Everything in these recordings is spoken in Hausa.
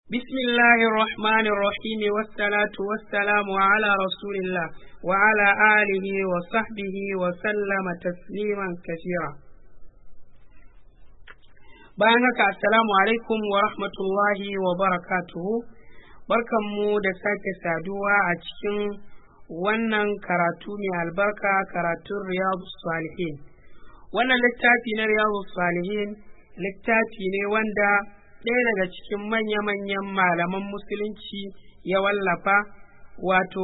بسم الله الرحمن الرحيم والصلاة والسلام على رسول الله وعلى آله وصحبه وسلم تسليما كثيرا bayan haka assalamu alaikum wa rahmatullahi wa barakatuhu barkanmu da sake saduwa a cikin wannan karatu mai albarka karatun riyadu salihin wannan littafi na riyadu salihin littafi ne wanda ɗaya daga cikin manya-manyan malaman musulunci ya wallafa wato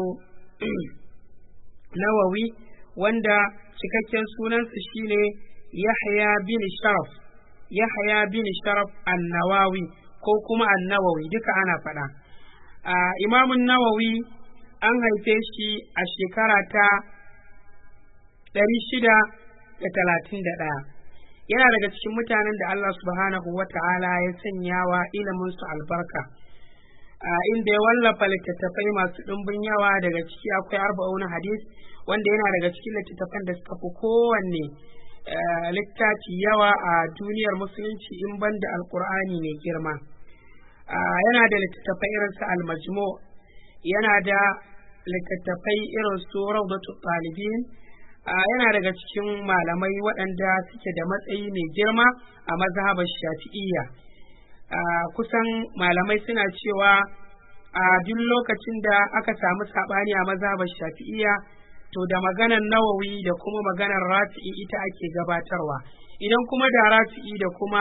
nawawi wanda cikakken sunansa shine yahya bin sharaf yahya bin sharaf annawawi ko kuma annawawi duka ana faɗa imamun nawawi an haife shi a shekara ta ɗari shida da talatin da ɗaya yana daga cikin mutanen da Allah subhanahu wa ta'ala ya sanya wa iliminsu albarka inda ya wallafa littattafai masu ɗumbin yawa daga ciki akwai arba'un hadis wanda yana daga cikin littattafan da suka fi kowanne littafi yawa a duniyar musulunci in banda alkur'ani mai girma yana da littattafai irin su almajmu yana da littattafai irin su rawdatu talibin yana daga cikin malamai waɗanda suke da matsayi mai girma a mazhabar shafi'iyya kusan malamai suna cewa a duk lokacin da aka samu saɓani a mazhabar shafi'iyya to da maganar nawawi da kuma maganar rafi'i ita ake gabatarwa idan kuma da rafi'i da kuma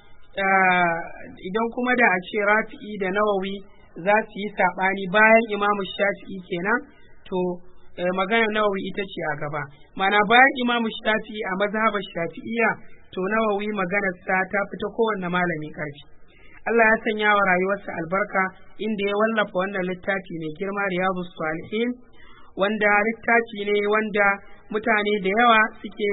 idan kuma da a ce rafi'i da nawawi za su yi saɓani bayan imamu shafi'i kenan to maganar nawawi ita ce a gaba mana bayan imamu shafi'i a mazhabar shafi'iyya to nawawi maganarsa ta fita kowanne malami ƙarfi Allah ya sanya wa rayuwarsa albarka inda ya wallafa wannan littafi mai girma riyadu salihin wanda littafi ne wanda mutane da yawa suke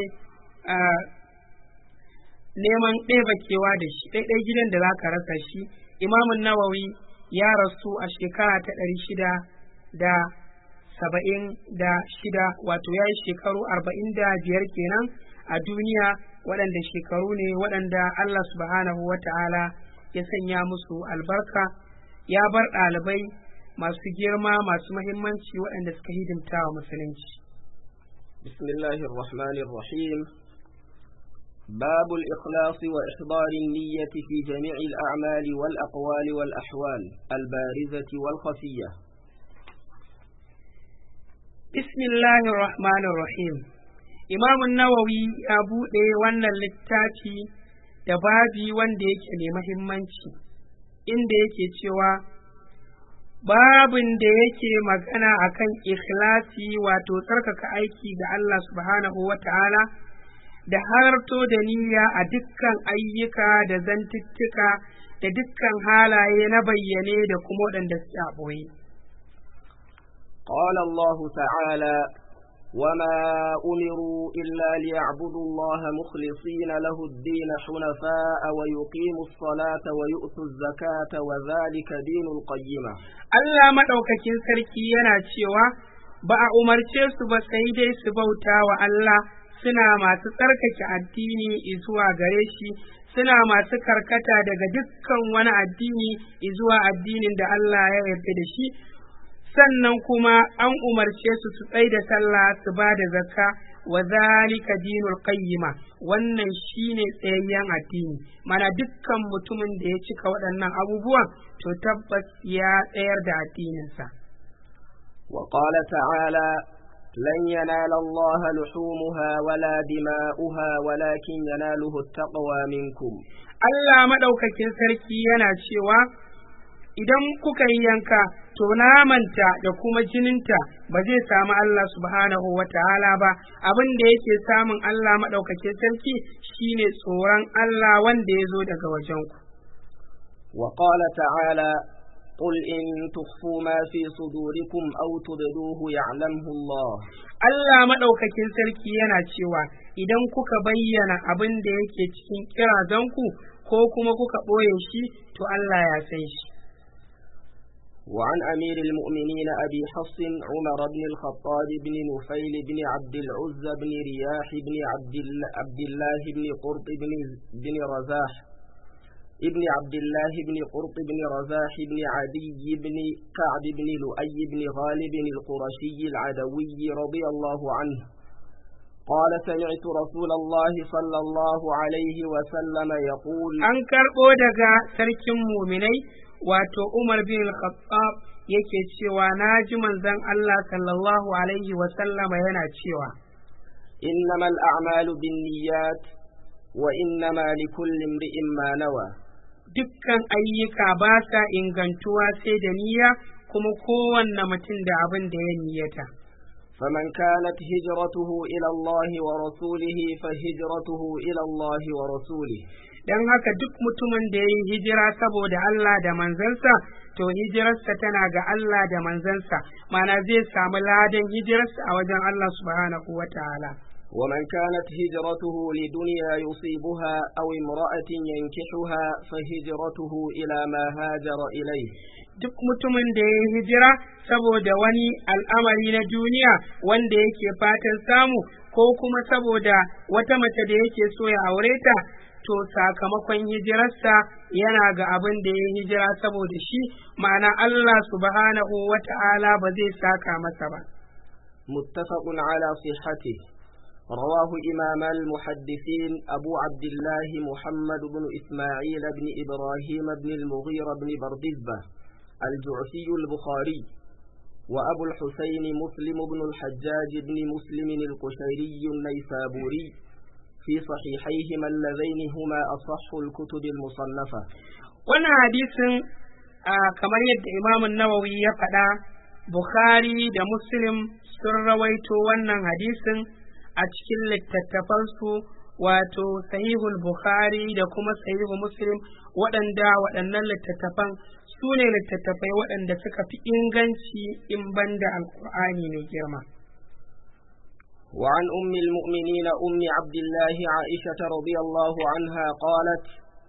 neman ɗebakewa da shi ɗaiɗai gidan da za ka rasa shi imamun nawawi ya rasu a shekara ta ɗari shida da saba'in da shida wato ya yi shekaru arba'in da biyar kenan a duniya waɗanda shekaru ne waɗanda Allah subhanahu wa ta'ala ya sanya musu albarka ya bar ɗalibai masu girma masu mahimmanci waɗanda suka hidimta wa musulunci. بسم الله الرحمن الرحيم باب الإخلاص وإحضار النية في جميع الأعمال والأقوال والأحوال البارزة والخفية بسم الله الرحمن الرحيم إمام النووي أبو ɗaya wannan littafi da babi wanda yake mai mahimmanci inda yake cewa babin da yake magana akan ikhlasi wato tsarkaka aiki ga Allah subhanahu wa ta'ala da harto da niyya a dukkan ayyuka da zantuttuka da dukkan halaye na bayyane da kuma waɗanda suke a ɓoye. قال الله تعالى وما أمروا إلا ليعبدوا الله مخلصين له الدين حنفاء ويقيموا الصلاة ويؤتوا الزكاة وذلك دين القيمة Allah maɗaukakin sarki yana cewa ba a umarce su ba sai dai su bauta wa Allah suna masu tsarkake addini zuwa gare shi suna masu karkata daga dukkan wani addini zuwa addinin da Allah ya yarda da shi sannan kuma an umarce su su tsai da sallah su ba da zakka wa zalika dinul qayyima wannan shine tsayayyen addini mana dukkan mutumin da ya cika waɗannan abubuwan to tabbas ya tsayar da addininsa وقال تعالى لن ينال الله لحومها ولا دماؤها ولكن يناله التقوى منكم Allah maɗaukakin sarki yana cewa idan kuka yi yanka to namanta da kuma jininta ba zai samu Allah subhanahu wa ta'ala ba abin da yake samun Allah maɗaukakin sarki shine tsoron Allah wanda ya zo daga wajenku. وقال تعالى قل إن تخفوا ما في صدوركم أو تبدوه يعلمه الله Allah maɗaukakin sarki yana cewa idan kuka bayyana abin da yake cikin kirazanku ko kuma kuka ɓoye shi to Allah ya san shi. وعن أمير المؤمنين أبي حفص عمر بن الخطاب بن نفيل بن عبد العزى بن رياح بن عبد الله, عبد الله بن قرط بن, بن رزاح ابن عبد الله بن قرط بن رزاح بن عدي بن كعب بن لؤي بن غالب القرشي العدوي رضي الله عنه قال سمعت رسول الله صلى الله عليه وسلم يقول an karɓo daga sarkin muminai wato Umar bin Khattab yake cewa na ji manzon Allah sallallahu alaihi wa sallama yana cewa إنما الأعمال بالنيات وإنما لكل امرئ ما نوى dukkan ayyuka ba sa ingantuwa sai da niyya kuma kowanne mutum da abin da ya niyyata فمن كانت هجرته إلى الله ورسوله فهجرته إلى الله ورسوله don haka duk mutumin da ya yi hijira saboda Allah da manzansa to hijirarsa tana ga Allah da manzansa mana zai samu ladan hijirarsa a wajen Allah subhanahu wa ta'ala ومن كانت هجرته لدنيا يصيبها أو امرأة ينكحها فهجرته إلى ما هاجر إليه duk mutumin da ya yi hijira saboda wani al'amari na duniya wanda yake fatan samu ko kuma saboda wata mace da yake so ya aure ta to sakamakon hijirarsa yana ga abin da ya hijira saboda shi ma'ana Allah subhanahu wa ta'ala ba zai saka masa ba متفق على صحته رواه إمام المحدثين أبو عبد الله محمد بن إسماعيل بن إبراهيم بن المغيرة بن بردزبة الجعفي البخاري وأبو الحسين مسلم بن الحجاج بن مسلم القشيري النيسابوري في صحيحيهما اللذين هما أصح الكتب المصنفة wannan hadisin kamar yadda imamun nawawi ya faɗa bukhari da muslim sun rawaito wannan hadisin a cikin littattafansu wato sahihul bukhari da kuma sahihu muslim waɗanda waɗannan littattafan su ne littattafai waɗanda suka fi inganci in banda alkur'ani mai girma وعن أم المؤمنين أم عبد الله عائشة رضي الله عنها قالت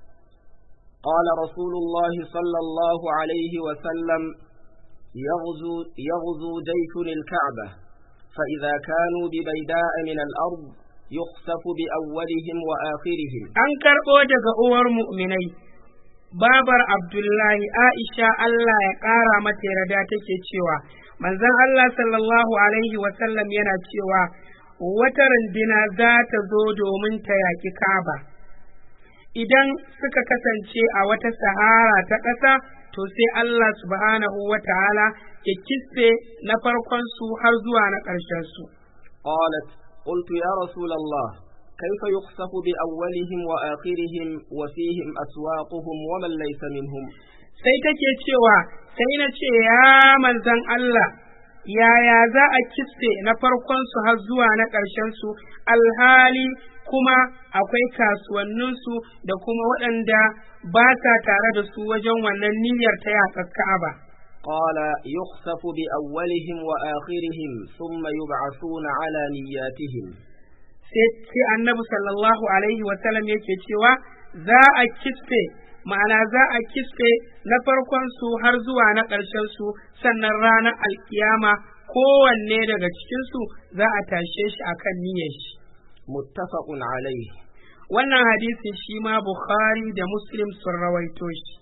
قال رسول الله صلى الله عليه وسلم يغزو, يغزو جيش الكعبة فإذا كانوا ببيداء من الأرض يخسف بأولهم وآخرهم an karɓo daga uwar mu'minai babar abdullahi aisha allah ya ƙara mata yarda take cewa manzon allah sallallahu alaihi wasallam yana cewa wata rundina za ta zo domin ta yaƙi kaba idan suka kasance a wata sahara ta ƙasa to sai allah subhanahu wa ta'ala ya kitse na farkon su har zuwa na ƙarshen su قالت قلت يا رسول الله كيف يخسف بأولهم وآخرهم وفيهم أسواقهم ومن ليس منهم sai take cewa sai na ce ya manzan Allah yaya za a kitse na farkon su har zuwa na ƙarshen su alhali kuma akwai kasuwanninsu da kuma waɗanda ba sa tare da su wajen wannan niyyar ta yaƙar Ka'aba. قال يخسف بأولهم وآخرهم ثم يبعثون على نياتهم sai annabi sallallahu alaihi wasallam yake cewa za a kisfe ma'ana za a kisfe na farkon su har zuwa na ƙarshen su sannan ranar alkiyama kowanne daga cikin su za a tashe shi akan niyyar shi متفق عليه wannan hadisin shi ma bukhari da muslim sun rawaito shi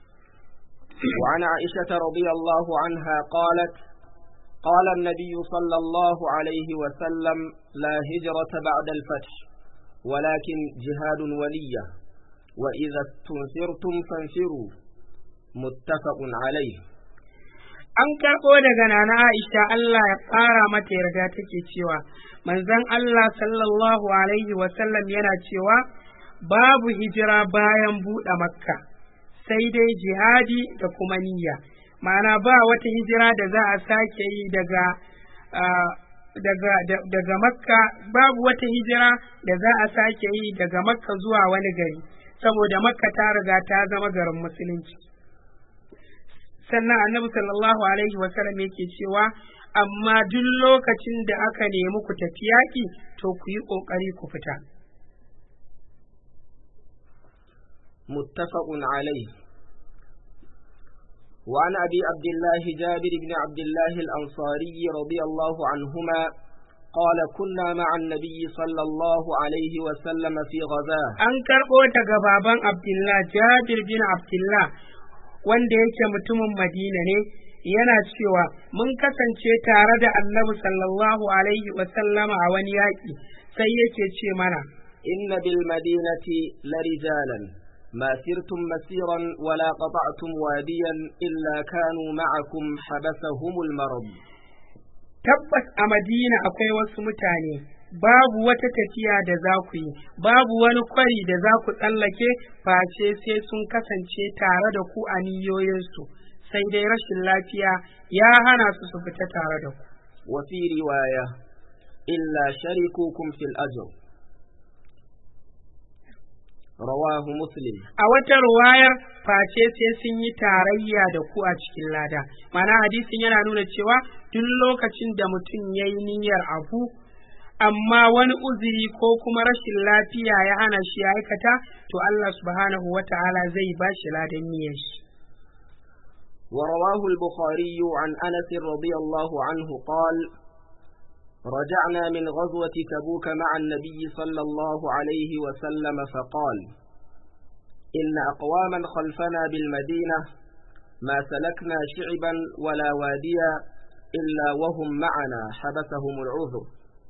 وعن عائشة رضي الله عنها قالت قال النبي صلى الله عليه وسلم لا هجرة بعد الفتح ولكن جهاد ولية وإذا استنفرتم فانفروا متفق عليه an karɓo daga nana Aisha Allah ya ƙara mata yarda take cewa manzon Allah sallallahu alaihi wasallam yana cewa babu hijira bayan buɗe makka sai dai jihadi da kuma niyya ma'ana ba wata hijira da za a sake yi daga daga daga makka babu wata hijira da za a sake yi daga makka zuwa wani gari saboda makka ta riga ta zama garin musulunci sannan annabi sallallahu alaihi wasallam yake cewa amma duk lokacin da aka nemi ku tafi yaƙi to ku yi ƙoƙari ku fita متفق عليه وعن أبي عبد الله جابر بن عبد الله الأنصاري رضي الله عنهما قال كنا مع النبي صلى الله عليه وسلم في غزاه an karɓo daga baban abdullah jabir bin abdullah wanda yake mutumin madina ne yana cewa mun kasance tare da annabi sallallahu alaihi wasallama a wani yaƙi sai yake ce mana إن بالمدينة لرجالا ما سرتم مسيرا ولا قطعتم واديا إلا كانوا معكم حبسهم المرض tabbas a madina akwai wasu mutane babu wata tafiya da za ku yi babu wani kwari da za ku tsallake face sai sun kasance tare da ku a niyoyinsu sai dai rashin lafiya ya hana su su fita tare da ku وفي رواية إلا شركوكم في الأجر رواه مسلم a wata ruwayar face sai sun yi tarayya da ku a cikin lada mana hadisin yana nuna cewa duk lokacin da mutum ya yi niyyar abu amma wani uzuri ko kuma rashin lafiya ya hana shi ya aikata to Allah subhanahu wa ta'ala zai ba shi ladan niyyar shi ورواه البخاري عن أنس رضي الله عنه قال رجعنا من غزوة تبوك مع النبي صلى الله عليه وسلم فقال إن أقواما خلفنا بالمدينة ما سلكنا شعبا ولا واديا إلا وهم معنا حبسهم العذر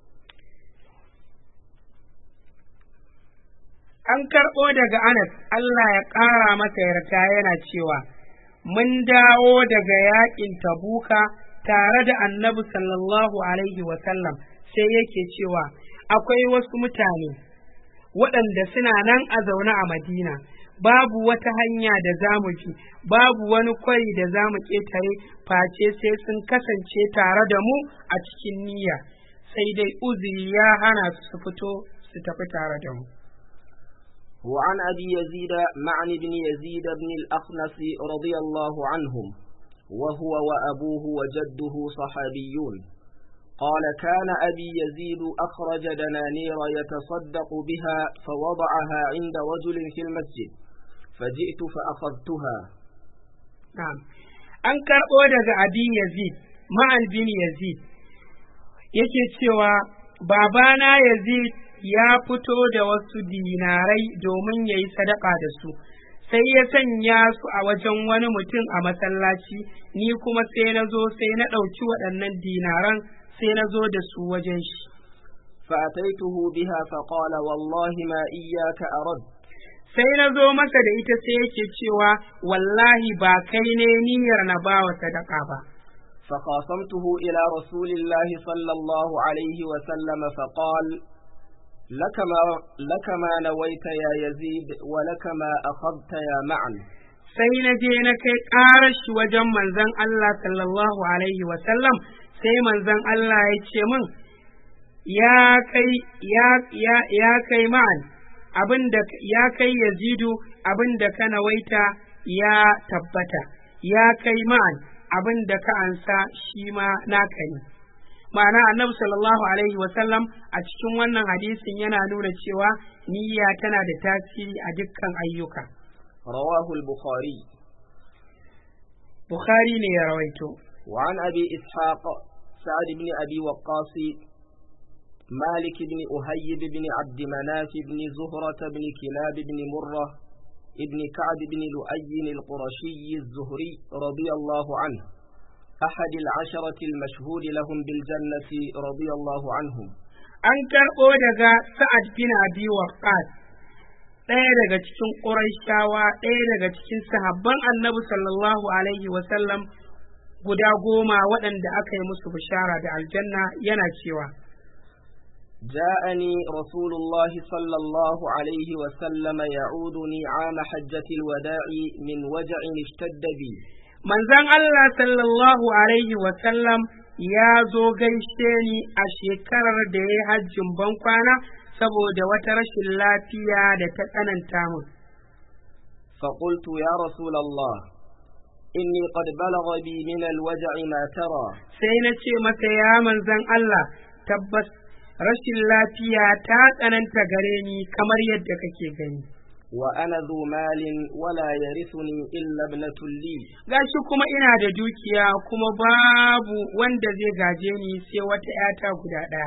an karɓo daga Anas Allah ya ƙara masa yarda yana cewa mun dawo daga yaƙin tabuka tare da annabi sallallahu alaihi wasallam sai yake cewa akwai wasu mutane waɗanda suna nan a zaune a madina babu wata hanya da za mu bi babu wani kwari da za mu ƙetare face sai sun kasance tare da mu a cikin niyya sai dai uzuri ya hana su su fito su tafi tare da mu وعن أبي يزيد معن بن يزيد بن الأخنس رضي الله عنهم وهو وأبوه وجده صحابيون قال كان أبي يزيد أخرج دنانير يتصدق بها فوضعها عند رجل في المسجد فجئت فأخذتها na'am an karɓo daga abin yazid ma'an bin yazid yake cewa babana yazid ya fito da wasu dinarai domin ya yi sadaka da su sai ya sanya su a wajen wani mutum a masallaci ni kuma sai na zo sai na ɗauki waɗannan dinaran sai na zo da su wajen shi فأتيته بها فقال والله ما إياك أرد sai na zo masa da ita sai yake cewa wallahi ba kai ne niyyar na ba wa sadaka ba فخاصمته إلى رسول الله صلى الله عليه وسلم فقال لك ما, لك ما نويت يا يزيد ولك ما أخذت يا معن sai na je na kai ƙarar shi wajen manzon Allah sallallahu alaihi wasallam sai manzon Allah ya ce min ya kai ya ya ya kai ma'an abinda ya kai yazidu abinda ka nawaita ya tabbata ya kai ma'an abinda ka ansa shi ma naka ne ma'ana annabi sallallahu alaihi wasallam a cikin wannan hadisin yana nuna cewa niyya tana da tasiri a dukkan ayyuka رواه البخاري bukhari ne ya rawaito وعن أبي إسحاق سعد بن أبي وقاص مالك بن أهيب بن عبد مناف بن زهرة بن كلاب بن مرة ابن كعب بن لؤي القرشي الزهري رضي الله عنه أحد العشرة المشهود لهم بالجنة رضي الله عنهم an karɓo daga sa'ad bin abi waqqas ɗaya daga cikin ƙurayshawa ɗaya daga cikin sahabban annabi sallallahu alaihi wasallam guda goma waɗanda aka yi musu bishara da aljanna yana cewa جاءني رسول الله صلى الله عليه وسلم يعودني عام حجة الوداع من وجع اشتد بي manzon Allah sallallahu alaihi wasallam ya zo gaishe ni a shekarar da ya yi hajjin bankwana saboda wata rashin lafiya da ta tsananta mun. فقلت يا رسول الله إني قد بلغ بي من الوجع ما ترى Sai na ce masa ya manzon Allah tabbas rashin lafiya ta tsananta gare ni kamar yadda kake gani. وأنا ذو مال ولا يرثني إلا ابنة لي Gashi kuma ina da dukiya kuma babu wanda zai gaje ni sai wata ‘yata guda ɗaya.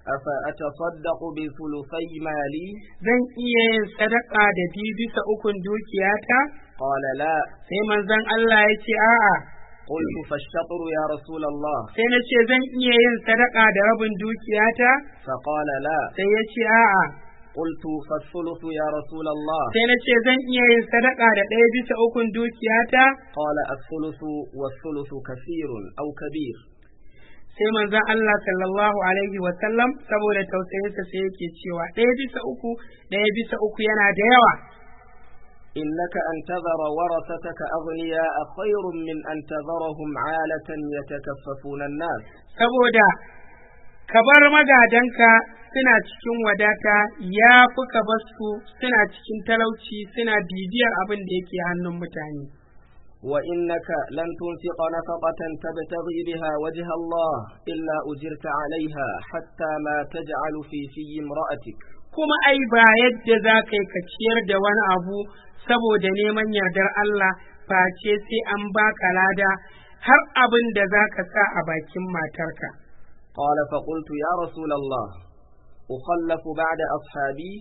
أفأتصدق بثلثي مالي zan iya yin sadaka da biyu bisa ukun dukiyata قال لا sai manzon Allah ya ce a'a قلت فالشطر يا رسول الله sai na ce zan iya yin sadaka da rabin dukiyata فقال لا sai ya ce a'a قلت فالثلث يا رسول الله sai na ce zan iya yin sadaka da ɗaya bisa ukun dukiyata قال الثلث والثلث كثير أو كبير sai manzon Allah sallallahu alaihi wa sallam saboda tausayinsa sai yake cewa ɗaya bisa uku ɗaya bisa uku yana da yawa إنك أن تذر ورثتك أغنياء خير من أن تذرهم عالة يتكففون الناس saboda ka bar magadanka suna cikin wadata ya fi ka bar su suna cikin talauci suna bibiyar abin da yake hannun mutane وإنك لن تنفق نفقة تبتغي بها وجه الله إلا أجرت عليها حتى ما تجعل في في امرأتك kuma ai ba yadda za ka yi ka ciyar da wani abu saboda neman yardar Allah face sai an baka lada har abin da za ka sa a bakin matarka قال فقلت يا رسول الله أخلف بعد أصحابي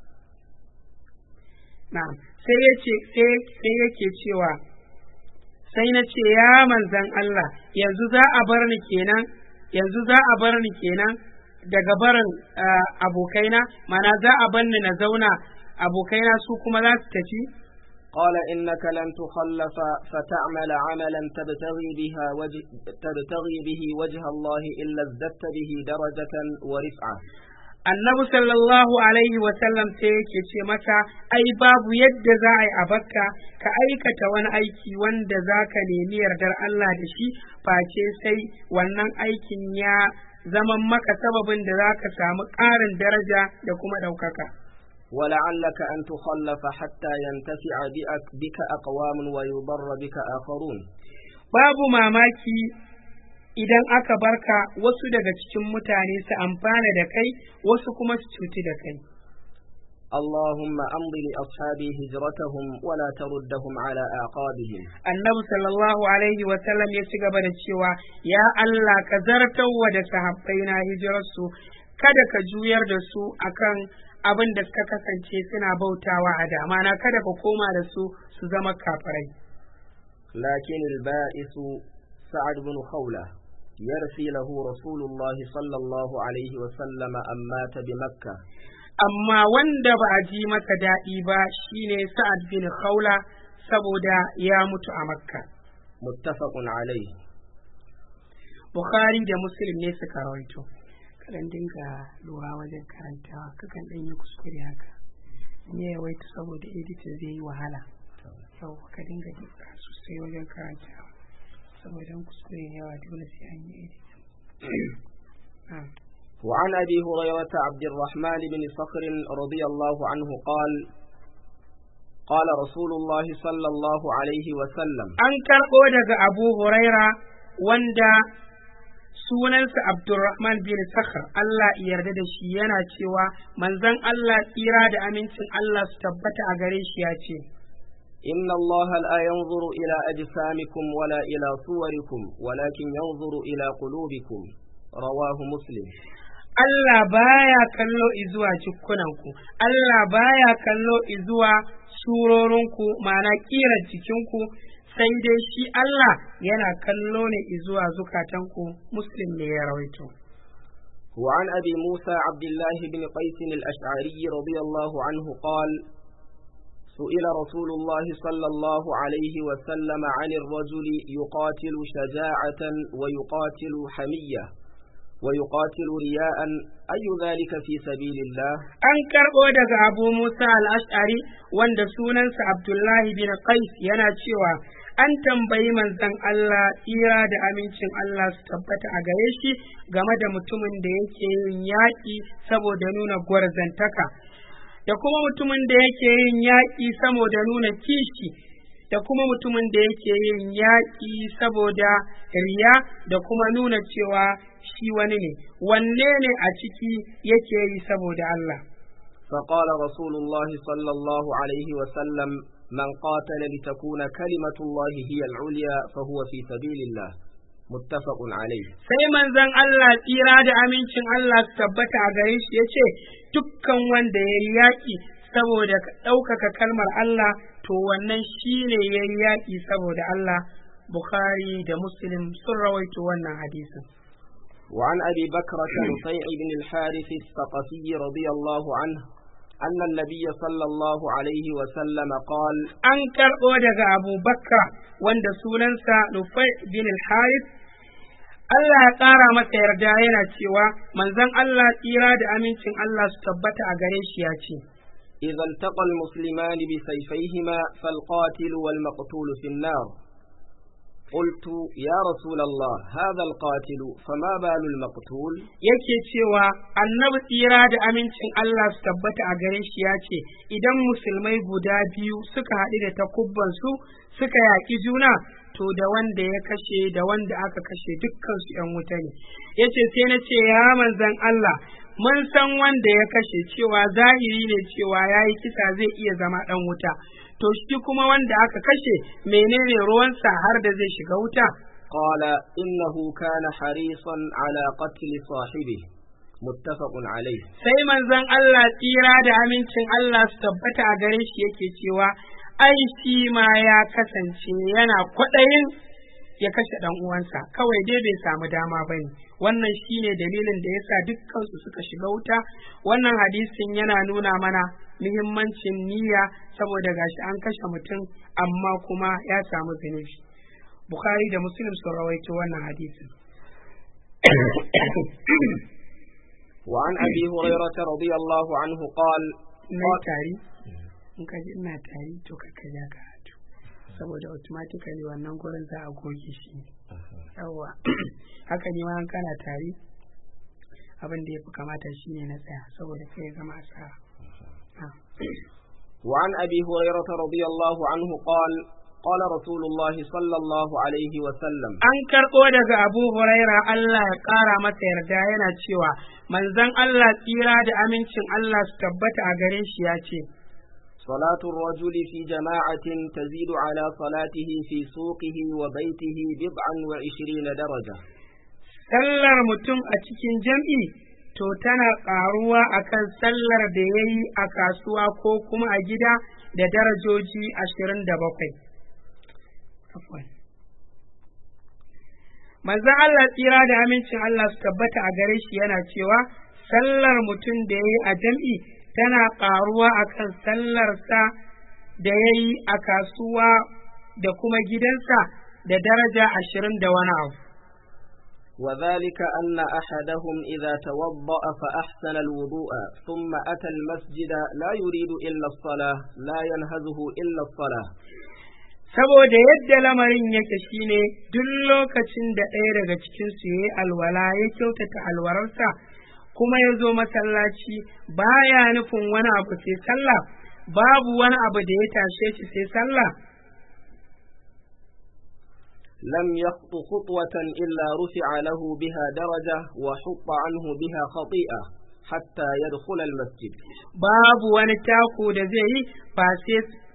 na'am sai yace sai sai yake cewa sai na ce ya manzan Allah yanzu za a bar ni kenan yanzu za a bar ni kenan daga barin ah, abokaina mana za a bar ni na zauna abokaina su kuma za su tafi قال إنك لن تخلف فتعمل عملا تبتغي بها وجه تبتغي به وجه الله إلا ازددت به درجة ورفعة annabi sallallahu alaihi wasallam sai yake ce mata ai babu yadda za a yi a bakka ka aikata wani aiki wanda za ka nemi yardar Allah da shi face sai wannan aikin ya zama maka sababin da za ka samu ƙarin daraja da kuma ɗaukaka. ولعلك أن تخلف حتى ينتفع بك, بك أقوام ويضر بك آخرون Babu mamaki idan aka barka wasu daga cikin mutane su amfana da kai wasu kuma su cuti da kai. اللهم أمض لأصحابي هجرتهم ولا تردهم على أعقابهم annabi sallallahu alaihi wasallam ya ci gaba da cewa ya Allah ka zartawa da sahabbaina hijirarsu kada ka juyar da su akan abin da suka kasance suna bautawa a dama na kada ka koma da su su zama kafirai لكن البائس سعد بن خولة يرثي له رسول الله صلى الله عليه وسلم أن مات بمكة amma wanda ba a ji masa daɗi ba shine sa'ad bin khawla saboda ya mutu a makka متفق عليه bukhari da muslim ne suka rawaito kadan dinga lura wajen karantawa kakan ɗan yi kuskure haka ne yawaita saboda editin zai yi wahala yau ka dinga duka sosai wajen karantawa saboda in kuskure ne yawa dole sai an yi editin وعن أبي هريرة عبد الرحمن بن صخر رضي الله عنه قال قال رسول الله صلى الله عليه وسلم an karɓo daga abu huraira wanda sunansa abdurrahman bin sakhar Allah ya yarda da shi yana cewa manzon Allah tsira da amincin Allah su tabbata a gare shi ya ce إن الله لا ينظر إلى أجسامكم ولا إلى صوركم ولكن ينظر إلى قلوبكم رواه مسلم Allah baya kallo izuwa jikunanku, Allah baya kallo izuwa surorinku ma'ana ƙirar jikinku, sai dai shi Allah yana kallo ne izuwa zukatanku, Muslim ne ya rawaito. وعن أبي موسى عبد الله بن قيس الأشعري رضي الله عنه قال سئل رسول الله صلى الله عليه وسلم عن الرجل يقاتل شجاعة ويقاتل حمية ويقاتل رياء أي ذلك في سبيل الله An karɓo daga Abu Musa al-Ash'ari wanda sunansa Abdullahi bin Qais yana cewa an tambayi manzon Allah tsira da amincin Allah su tabbata a gare shi game da mutumin da yake yin yaƙi saboda nuna gwarzantaka da kuma mutumin da yake yin yaƙi saboda nuna kishi da kuma mutumin da yake yin yaƙi saboda riya da kuma nuna cewa shi wani ne wanne ne a ciki yake yi saboda Allah فقال رسول الله صلى الله عليه وسلم من قاتل لتكون كلمة الله هي العليا فهو في سبيل الله متفق عليه sai manzon Allah tsira da amincin Allah su tabbata a gare shi ya ce dukkan wanda ya yi yaƙi saboda ɗaukaka kalmar Allah to wannan shi ne ya yi yaƙi saboda Allah Bukhari da Muslim sun rawaito wannan hadisin. وعن أبي بكرة نفيع بن الحارث الثقفي رضي الله عنه أن النبي صلى الله عليه وسلم قال An karɓo daga Abu Bakra wanda sunansa Nufai bin al-Harith Allah ya ƙara masa yarda yana cewa manzon Allah tsira da amincin Allah su tabbata a gare shi ya ce. إذا التقى المسلمان بسيفيهما فالقاتل والمقتول في النار قلت يا رسول الله هذا القاتل فما بال المقتول yake cewa annabi tsira da amincin Allah su tabbata a gare shi ya ce idan musulmai guda biyu suka haɗu da takubbansu suka yaƙi juna to da wanda ya kashe da wanda aka kashe dukkansu ‘yan wuta ne ya ce sai na ce ya manzan Allah mun san wanda ya kashe cewa zahiri ne cewa ya yi kisa zai iya zama ɗan wuta to shi kuma wanda aka kashe menene ruwansa har da zai shiga wuta قال إنه كان حريصا على قتل صاحبه متفق عليه sai manzon Allah tsira da amincin Allah su tabbata a gare shi yake cewa ai shi ma ya kasance yana kwaɗayin ya kashe ɗan uwansa kawai dai bai samu dama ba ne wannan shine dalilin da yasa dukkansu suka shiga wuta wannan hadisin yana nuna mana muhimmancin niyya saboda gashi an kashe mutum amma kuma ya samu zunubi bukhari da muslim sun rawaito wannan hadisin وعن أبي هريرة رضي الله عنه قال na yi tari in ka ji ina tari to ka ka ja karatu saboda automatically wannan gurin za a goge shi yawa haka ne ma in kana tari abin da ya fi kamata shi ne na tsaya saboda sai ya zama asara Ah. وعن أبي هريرة رضي الله عنه قال قال رسول الله صلى الله عليه وسلم an karɓo daga abu huraira Allah ya ƙara masa yarda yana cewa manzon Allah tsira da amincin Allah su tabbata a gare shi ya ce صلاة الرجل في جماعة تزيد على صلاته في سوقه وبيته بضعا وعشرين درجة sallar mutum a cikin jam'i to tana ƙaruwa akan sallar da ya yi a kasuwa ko kuma a gida da darajoji ashirin da bakwai. Manzon Allah tsira da amincin Allah su tabbata a gare shi yana cewa sallar mutum da ya yi a jam'i tana ƙaruwa akan sallarsa da ya yi a kasuwa da kuma gidansa da daraja ashirin da wani abu. وذلك أن أحدهم إذا توضأ فأحسن الوضوء ثم أتى المسجد لا يريد إلا الصلاة لا ينهزه إلا الصلاة saboda yadda lamarin yake shine duk lokacin da ɗaya daga cikinsu ya yi alwala ya kyautata alwararsa kuma ya zo masallaci baya nufin wani abu sai sallah babu wani abu da ya tashe shi sai sallah لم يخط خطوة إلا رفع له بها درجة وحط عنه بها خطيئة حتى يدخل المسجد babu wani taku da zai yi ba sai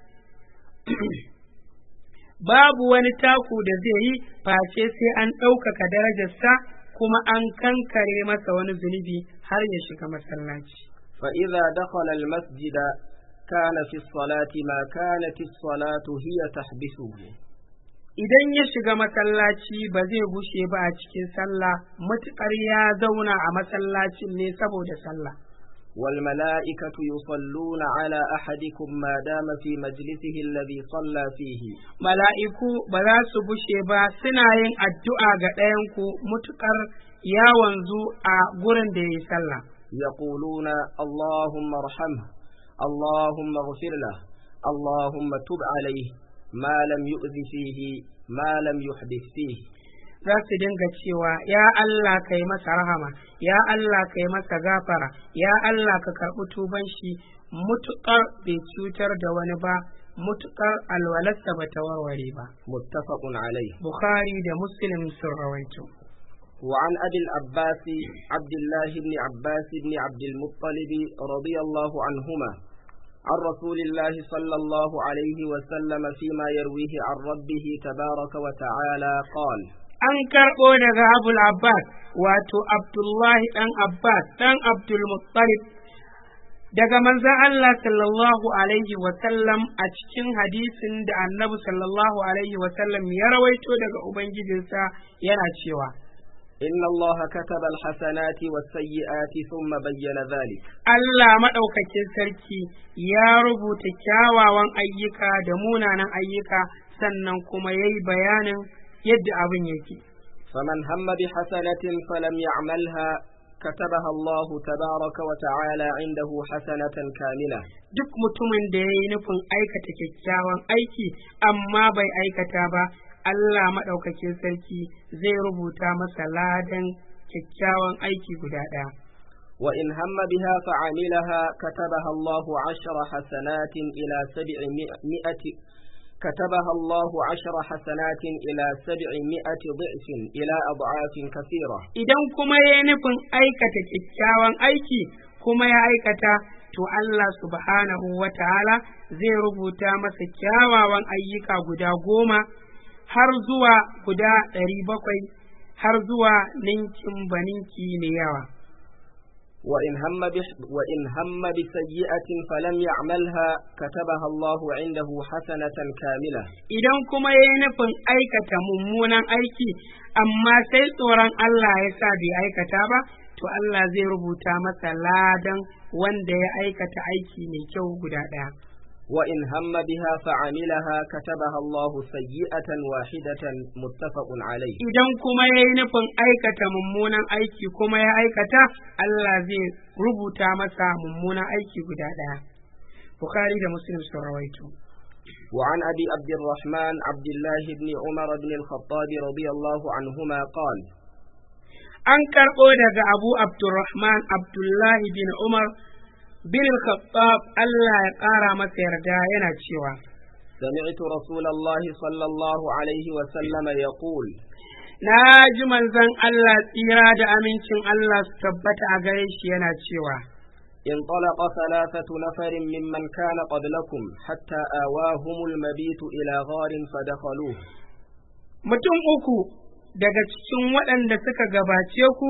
babu wani taku da zai yi face sai an ɗaukaka darajarsa kuma an kankare masa wani zunubi har ya shiga masallaci فإذا دخل المسجد كان في الصلاة ما كانت الصلاة هي تحبسه idan ya shiga masallaci ba zai gushe ba a cikin sallah matuƙar ya zauna a masallacin ne saboda sallah والملائكة يصلون على أحدكم ما دام في مجلسه الذي صلى فيه mala'iku ba za su gushe ba suna yin addu'a ga ɗayanku mutuƙar ya wanzu a gurin da ya yi sallah يقولون اللهم ارحمه اللهم اغفر له اللهم تب عليه ما لم يؤذ فيه ما لم يحدث فيه za su dinga cewa ya Allah ka yi masa rahama ya Allah ka yi masa gafara ya Allah ka karɓi tuban shi mutuƙar bai cutar da wani ba mutuƙar alwalarsa ba ta warware ba متفق عليه Bukhari da Muslim sun rawaito وعن أبي العباس عبد الله بن عباس بن عبد المطلب رضي الله عنهما عن رسول الله صلى الله عليه وسلم فيما يرويه عن ربه تبارك وتعالى قال an karɓo daga abul abbas wato abdullahi ɗan abbas ɗan abdul muttalib daga manzon Allah sallallahu alaihi wasallam a cikin hadisin da annabi sallallahu alaihi wasallam ya rawaito daga ubangijinsa yana cewa إن الله كتب الحسنات والسيئات ثم بين ذلك Allah maɗaukakin sarki ya rubuta kyawawan ayyuka da munanan ayyuka sannan kuma ya yi bayanin yadda abin yake. فمن هم بحسنة فلم يعملها كتبها الله تبارك وتعالى عنده حسنة كاملة Duk mutumin da ya yi nufin aikata kyakkyawan aiki amma bai aikata ba, Allah maɗaukakin sarki zai rubuta masa ladan kyakkyawan aiki guda ɗaya. وإن هم بها فعملها كتبها الله عشر حسنات إلى سبعمائة كتبها الله عشر حسنات إلى سبعمائة ضعف إلى أضعاف كثيرة Idan kuma ya yi nufin aikata kyakkyawan aiki kuma ya aikata, to Allah subhanahu wa ta'ala zai rubuta masa kyawawan ayyuka guda goma har zuwa guda ɗari bakwai har zuwa ninkin baninki mai yawa. وإن هم بح وإن هم بسيئة فلم يعملها كتبها الله عنده حسنة كاملة Idan kuma ya yi nufin aikata mummunan aiki, amma sai tsoron Allah ya sa bai aikata ba, to Allah zai rubuta masa ladan wanda ya aikata aiki mai kyau guda ɗaya. وإن هم بها فعملها كتبها الله سيئة واحدة متفق عليه Idan kuma ya yi nufin aikata mummunan aiki kuma ya aikata, Allah zai rubuta masa mummunan aiki guda ɗaya. Bukhari da Muslim sun rawaito. وعن أبي عبد الرحمن عبد الله بن عمر بن الخطاب رضي الله عنهما قال An karɓo daga Abu Abdurrahman Abdullahi bin Umar bin Khattab Allah ya ƙara masa yarda yana cewa, سمعت رسول الله صلى الله عليه وسلم يقول Na ji manzon Allah tsira da amincin Allah su tabbata a gare shi yana cewa, انطلق ثلاثة نفر ممن كان قبلكم حتى آواهم المبيت إلى غار فدخلوه Mutum uku daga cikin waɗanda suka gabace ku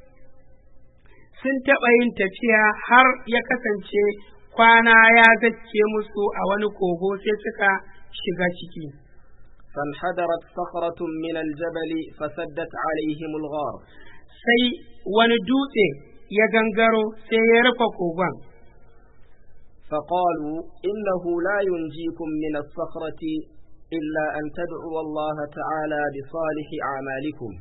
sun taɓa yin tafiya har ya kasance kwana ya zacce musu a wani kogo sai suka shiga ciki. فانحدرت صخرة من الجبل فسدت عليهم الغار Sai wani dutse ya gangaro sai ya rufe kogon. فقالوا إنه لا ينجيكم من الصخرة إلا أن تدعوا الله تعالى بصالح أعمالكم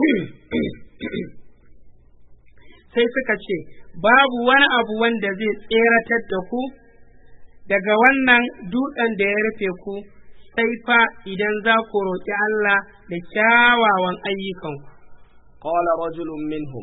sai suka ce babu wani abu wanda zai tseratar da ku daga wannan dutsen da ya rufe ku sai fa idan za ku roƙi Allah da kyawawan ayyukanku. قال رجل منهم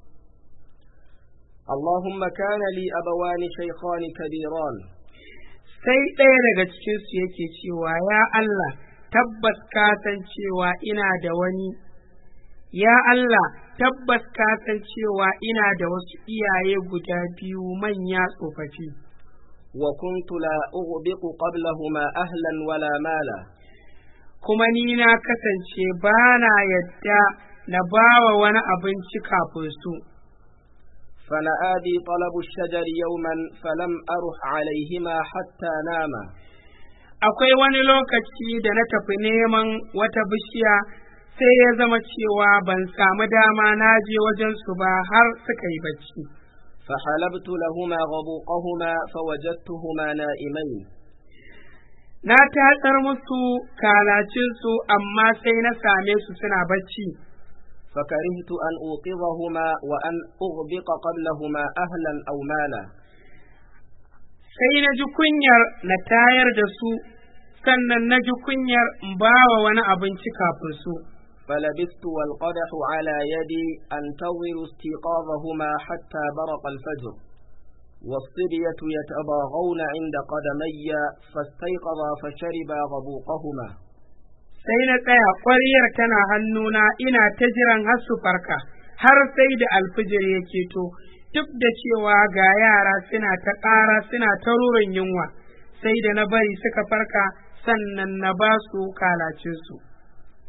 اللهم كان لي أبوان شيخان كبيران Sai ɗaya daga cikinsu yake cewa ya Allah tabbas ka san cewa ina da wani ya Allah tabbas ka san cewa ina da wasu iyaye guda biyu manya tsofaffi. وكنت لا أغبق قبلهما أهلا ولا مالا kuma ni na kasance ba na yadda na bawa wani abinci kafin su. فنآبي طلب الشجر يوما فلم أرح عليهما حتى ناما Akwai wani lokaci da na tafi neman wata bishiya sai ya zama cewa ban samu dama na je wajen su ba har suka yi bacci. فحلبت لهما غبوقهما فوجدتهما نائمين Na tatsar musu kalacinsu amma sai na same su suna bacci. فكرهت أن أوقظهما وأن أغبق قبلهما أهلا أو مالا Sai na ji kunyar na tayar da su, sannan na ji kunyar in bawa wani abinci kafin su. فلبثت والقدح على يدي أنتظر استيقاظهما حتى برق الفجر والصبية يتضاغون عند قدمي فاستيقظا فشربا غبوقهما Sai na tsaya ƙwaryar tana hannuna ina ta jiran har su farka, har sai da alfijir ya keto, duk da cewa ga yara suna ta ƙara suna ta rurin yunwa, sai da na bari suka farka sannan na ba su kalacinsu.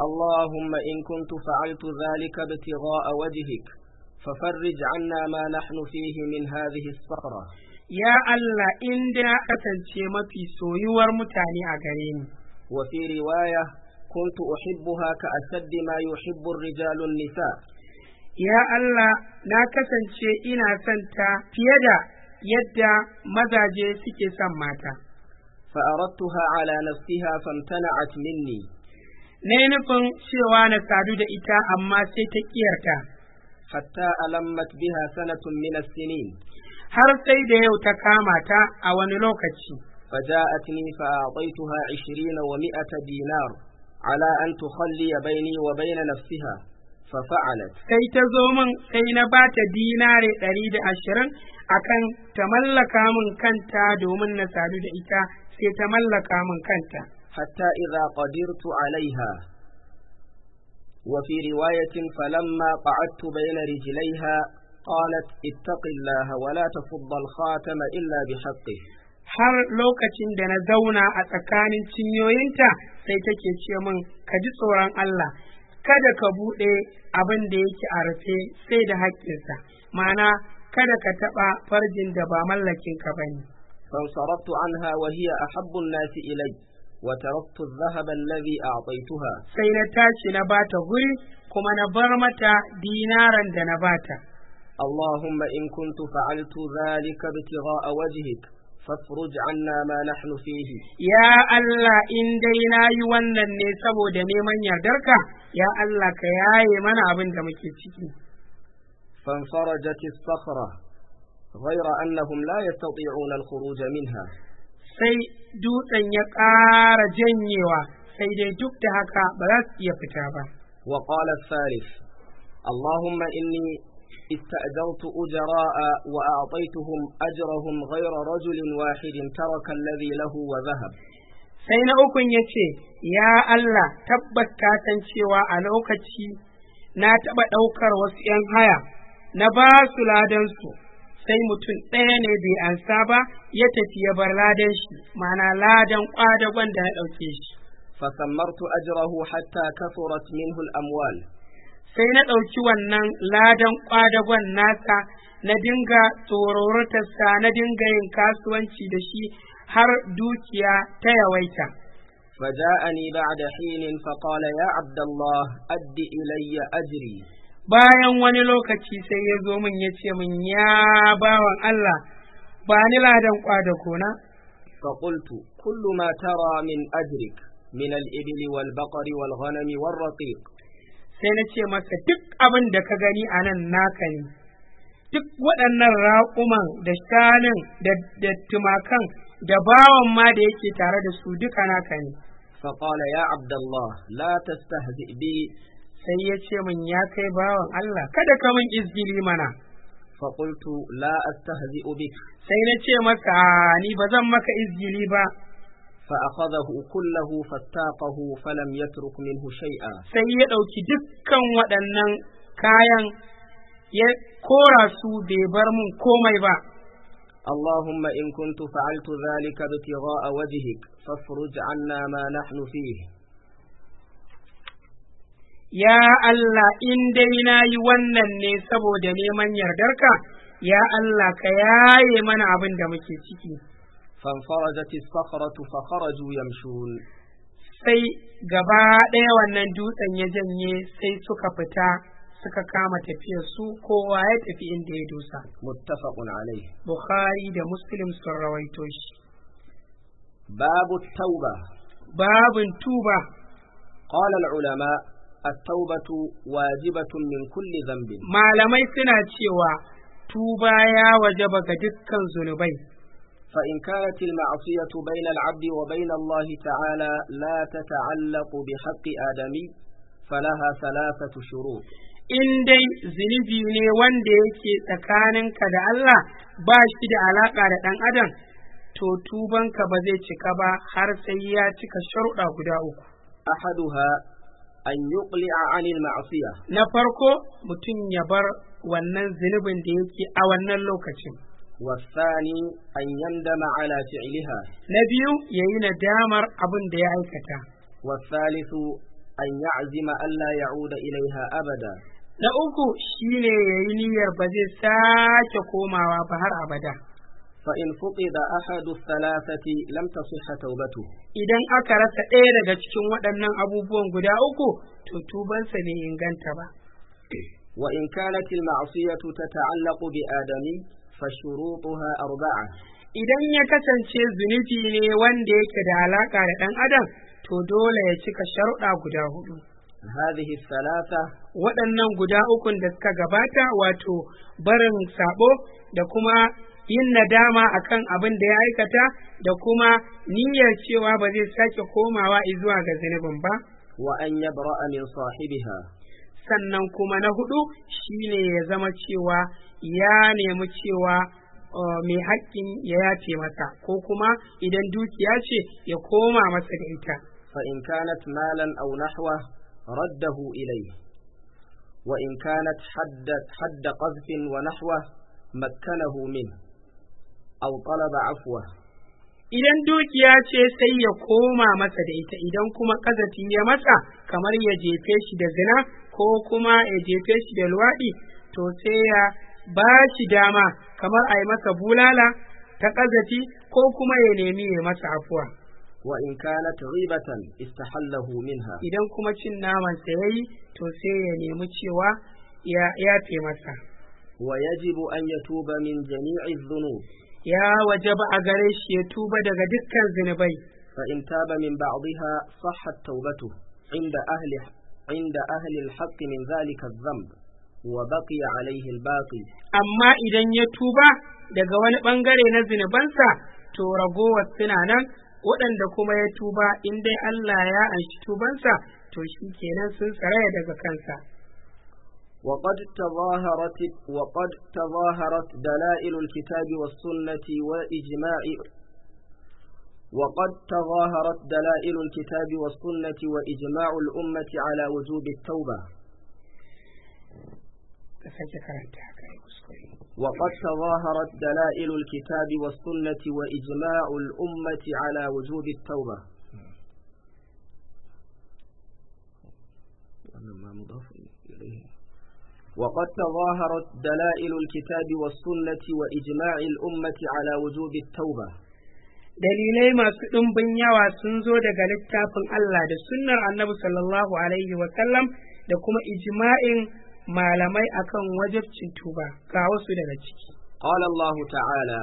اللهم إن كنت فعلت ذلك ابتغاء وجهك ففرج عنا ما نحن فيه من هذه الصخرة ya Allah inda na kasance mafi soyuwar mutane a gare ni وفي رواية كنت أحبها كأشد ما يحب الرجال النساء ya Allah na kasance ina son ta fiye da yadda mazaje suke son mata فأردتها على نفسها فامتنعت مني na yi nufin cewa na sadu da ita amma sai ta ƙiyarta حتى ألمت بها سنة من السنين har sai da yau ta kama ta a wani lokaci فجاءتني فأعطيتها عشرين ومائة دينار على أن تخلي بيني وبين نفسها ففعلت sai ta zo min sai na ba ta dinare ɗari da ashirin akan ta mallaka min kanta domin na sadu da ita sai ta mallaka min kanta حتى إذا قدرت عليها وفي رواية فلما قعدت بين رجليها قالت اتق الله ولا تفض الخاتم إلا بحقه har lokacin da na zauna a tsakanin cinyoyinta sai take ce min ka ji tsoron Allah kada ka buɗe abin da yake a rufe sai da haƙƙinsa ma'ana kada ka taɓa farjin da ba mallakin ka bane فانصرفت عنها وهي أحب الناس إلي وتركت الذهب الذي أعطيتها sai na tashi na bata guri kuma na bar mata dinaran da na bata اللهم إن كنت فعلت ذلك ابتغاء وجهك فافرج عنا ما نحن فيه ya Allah in dai na yi wannan ne saboda neman yardarka ya Allah ka yaye mana abin da muke ciki فانفرجت الصخرة غير أنهم لا يستطيعون الخروج منها sai dutsen ya ƙara janyewa sai dai duk da haka ba za su iya fita ba وقال الثالث اللهم إني استأجرت أجراء وأعطيتهم أجرهم غير رجل واحد ترك الذي له وذهب sai na ukun ya ce ya Allah tabbas ka san cewa a lokaci na taɓa ɗaukar wasu ‘yan haya na ba su ladansu sai mutum ɗaya ne bai ansa ba ya tafi ya bar ladan shi ma'ana ladan ƙwadagon da na ɗauke shi فثمرت أجره حتى كثرت منه الأموال sai na ɗauki wannan ladan ƙwadagon nasa na dinga tsororatarsa na dinga yin kasuwanci da shi har dukiya ta yawaita. فجاءني بعد حين فقال يا عبد الله أد إلي أجري Bayan wani lokaci sai ya zo min ya ce min ya bawan Allah ba ni ladan ƙwadagona. فقلت كل ما ترى من أجرك من الإبل والبقر والغنم والرقيق Sai na ce masa duk abin da ka gani a nan naka ne. Duk waɗannan raƙuman da shanun da da tumakan da bawan ma da yake tare da su duka naka ne. فقال يا عبد الله لا تستهزئ بي sai ya ce min ya kai bawan Allah kada ka min izgili mana فقلت لا أستهزئ بك sai na ce masa "A, ni ba zan maka izgili ba فأخذه كله فاستاقه فلم يترك منه شيئا sai ya ɗauki dukkan waɗannan kayan ya kora su bai bar mun komai ba اللهم إن كنت فعلت ذلك ابتغاء وجهك فافرج عنا ما نحن فيه ya Allah in dai na yi wannan ne saboda neman yardarka ya Allah ka yaye mana abin da muke ciki فانفرجت الصخرة فخرجوا يمشون sai gaba ɗaya wannan dutsen ya janye sai suka fita suka kama tafiyar su kowa ya tafi inda ya dosa متفق عليه Bukhari da Muslim sun rawaito shi باب التوبة babin tuba قال العلماء التوبة واجبة من كل ذنب malamai suna cewa tuba ya wajaba ga dukkan zunubai فإن كانت المعصية بين العبد وبين الله تعالى لا تتعلق بحق آدمي فلها ثلاثة شروط in dai zunubi ne wanda yake tsakaninka da Allah ba shi da alaƙa da ɗan adam to tubanka ba zai cika ba har sai ya cika sharuɗa guda uku أحدها أن يقلع عن المعصية na farko mutum ya bar wannan zunubin da yake a wannan lokacin والثاني أن يندم على فعلها na biyu ya yi nadamar abin da ya aikata والثالث أن يعزم ألا يعود إليها أبدا na uku shine yayi niyyar ba zai sake komawa ba har abada فإن فقد أحد الثلاثة لم تصح توبته idan aka rasa ɗaya daga cikin waɗannan abubuwan guda uku to tubansa bai inganta ba وإن كانت المعصية تتعلق بآدمي فشروطها أربعة idan ya kasance zunubi ne wanda yake da alaƙa da ɗan adam to dole ya cika sharuɗa guda hudu هذه الثلاثة waɗannan guda ukun da suka gabata wato barin sabo da kuma yin nadama akan abin da ya aikata da kuma niyyar cewa ba zai sake komawa zuwa ga zunubin ba وأن يبرأ من صاحبها sannan kuma na hudu shine ya zama cewa ya nemi cewa uh, mai haƙƙin ya yace masa ko kuma idan dukiya ce ya koma masa da ita فإن كانت مالا أو نحوه رده إليه وإن كانت حد, حد قذف ونحوه مكنه منه أو طلب عفوه idan dukiya ce sai ya koma masa da ita idan kuma ƙazafi ya masa kamar ya jefe shi da zina ko kuma ya jefe shi da luwaɗi to sai ya ba shi dama kamar a yi masa bulala ta ƙazafi ko kuma ya nemi ya masa afuwa وإن كانت غيبة استحله منها idan kuma cin namansa ya yi to sai ya nemi cewa ya yafe masa ويجب أن يتوب من جميع الذنوب ya wajaba a gare shi ya tuba daga dukkan zunubai فإن تاب من بعضها صحت توبته عند أهل عند أهل الحق من ذلك الذنب وبقي عليه الباقي amma idan ya tuba daga wani bangare na zunubansa to ragowar suna nan waɗanda kuma ya tuba in dai Allah ya anshi tubansa to shi kenan sun tsaraya daga kansa وقد تظاهرت وقد تظاهرت دلائل الكتاب والسنة وإجماع وقد تظاهرت دلائل الكتاب والسنة وإجماع الأمة على وجوب التوبة ka sake karanta haka ya kuskure وقد تظاهرت دلائل الكتاب والسنة وإجماع الأمة على وجوب التوبة وقد تظاهرت دلائل الكتاب والسنة وإجماع الأمة على وجوب التوبة dalilai masu ɗumbin yawa sun zo daga littafin Allah da sunnar annabi sallallahu alaihi wasallam da kuma ijma'in malamai akan wajibcin tuba ga wasu daga ciki قال الله تعالى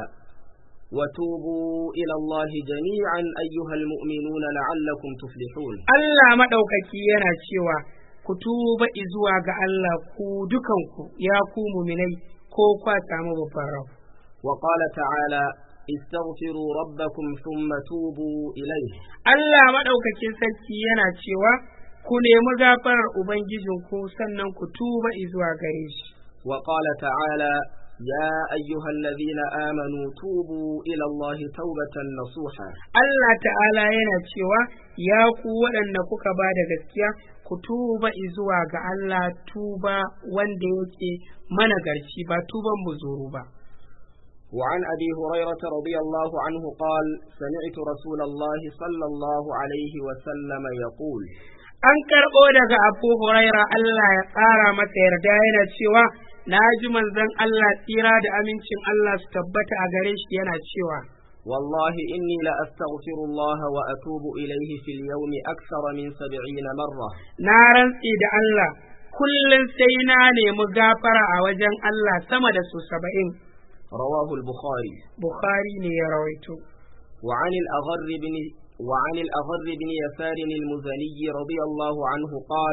وتوبوا إلى الله جميعا أيها المؤمنون لعلكم تفلحون Allah maɗaukaki yana cewa ku tuba izuwa ga Allah ku dukanku ya ku muminai ko kwa samu babban rabu وقال تعالى استغفروا ربكم ثم توبوا إليه Allah maɗaukakin sarki yana cewa ku nemi gafarar Ubangijinku sannan ku tuba izuwa gare shi. وقال تعالى يا أيها الذين آمنوا توبوا إلى الله توبة نصوحا Allah ta'ala yana cewa ya ku waɗanda kuka ba da gaskiya ku tuba izuwa ga Allah tuba wanda yake mana garci ba tuban buzuru ba. وعن أبي هريرة رضي الله عنه قال سمعت رسول الله صلى الله عليه وسلم يقول An karɓo daga Abu Huraira Allah ya ƙara masa yarda yana cewa na ji manzon Allah tsira da amincin Allah su tabbata a gare shi yana cewa والله إني لأستغفر الله وأتوب إليه في اليوم أكثر من سبعين مرة na rantse da Allah kullum sai na nemi gafara a wajen Allah sama da su saba'in رواه البخاري Bukhari ne ya rawaito وعن الأغر بن وعن الأغر بن يسار المزني رضي الله عنه قال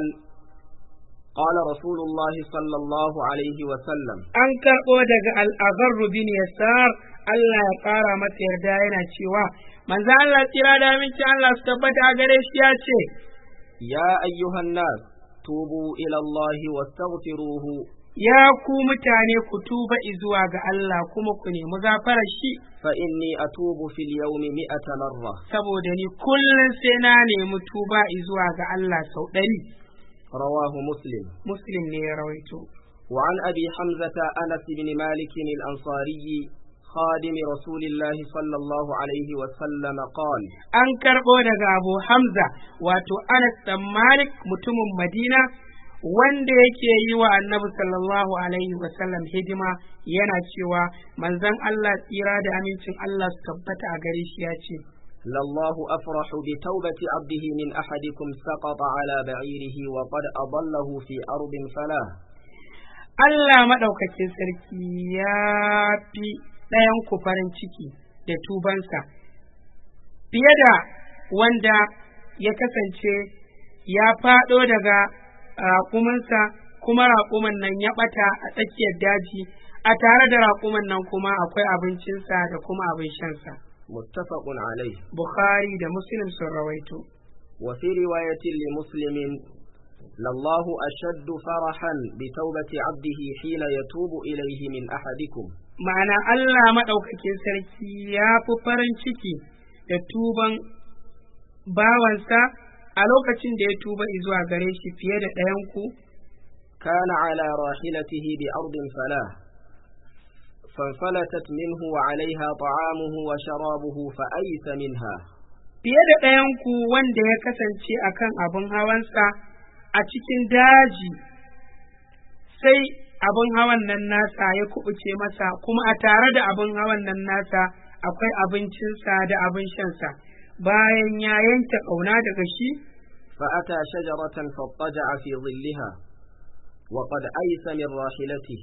قال رسول الله صلى الله عليه وسلم an karɓo daga al'azarru bin yasar Allah ya ƙara masa yarda yana cewa manzo Allah tsira da aminci Allah su tabbata a gare shi ya ce يا أيها الناس توبوا إلى الله واستغفروه ya ku mutane ku tuba izuwa ga Allah kuma ku nemi gafarar shi فإني أتوب في اليوم مئة مرة saboda ni kullum sai na nemi tuba izuwa ga Allah sau ɗari رواه مسلم muslim ne ya rawaito وعن أبي حمزة أنس بن مالك الأنصاري خادم رسول الله صلى الله عليه وسلم قال an karɓo daga abu hamza wato anas dan malik mutumin madina wanda yake yi wa annabi sallallahu alaihi wasallam hidima yana cewa manzon allah tsira da amincin allah su tabbata a gare shi ya ce لله أفرح بتوبة عبده من أحدكم سقط على بعيره وقد أضله في أرض فلاه Allah maɗaukakin sarki ya fi ɗayan ku farin ciki da tubansa fiye da wanda ya kasance ya faɗo daga raƙuminsa kuma raƙumin nan ya ɓata a tsakiyar daji a tare da raƙumin nan kuma akwai abincinsa da kuma abin shansa. متفق عليه Bukhari da Muslim sun rawaito. وفي رواية لمسلم لله أشد فرحا بتوبة عبده حين يتوب إليه من أحدكم Ma'ana Allah maɗaukakin sarki ya fi farin ciki da tuban bawansa a lokacin da ya tuba zuwa gare shi fiye da ɗayanku كان على راحلته بأرض فلاه فانفلتت منه وعليها طعامه وشرابه فأيس منها fiye da ɗayanku wanda ya kasance a kan abin hawansa a cikin daji sai abin hawan nan nasa ya kubuce masa kuma a tare da abin hawan nan nasa akwai abincinsa da abin shansa bayan ya yanke ƙauna daga shi فأتى شجرة فاضطجع في ظلها وقد أيس من راحلته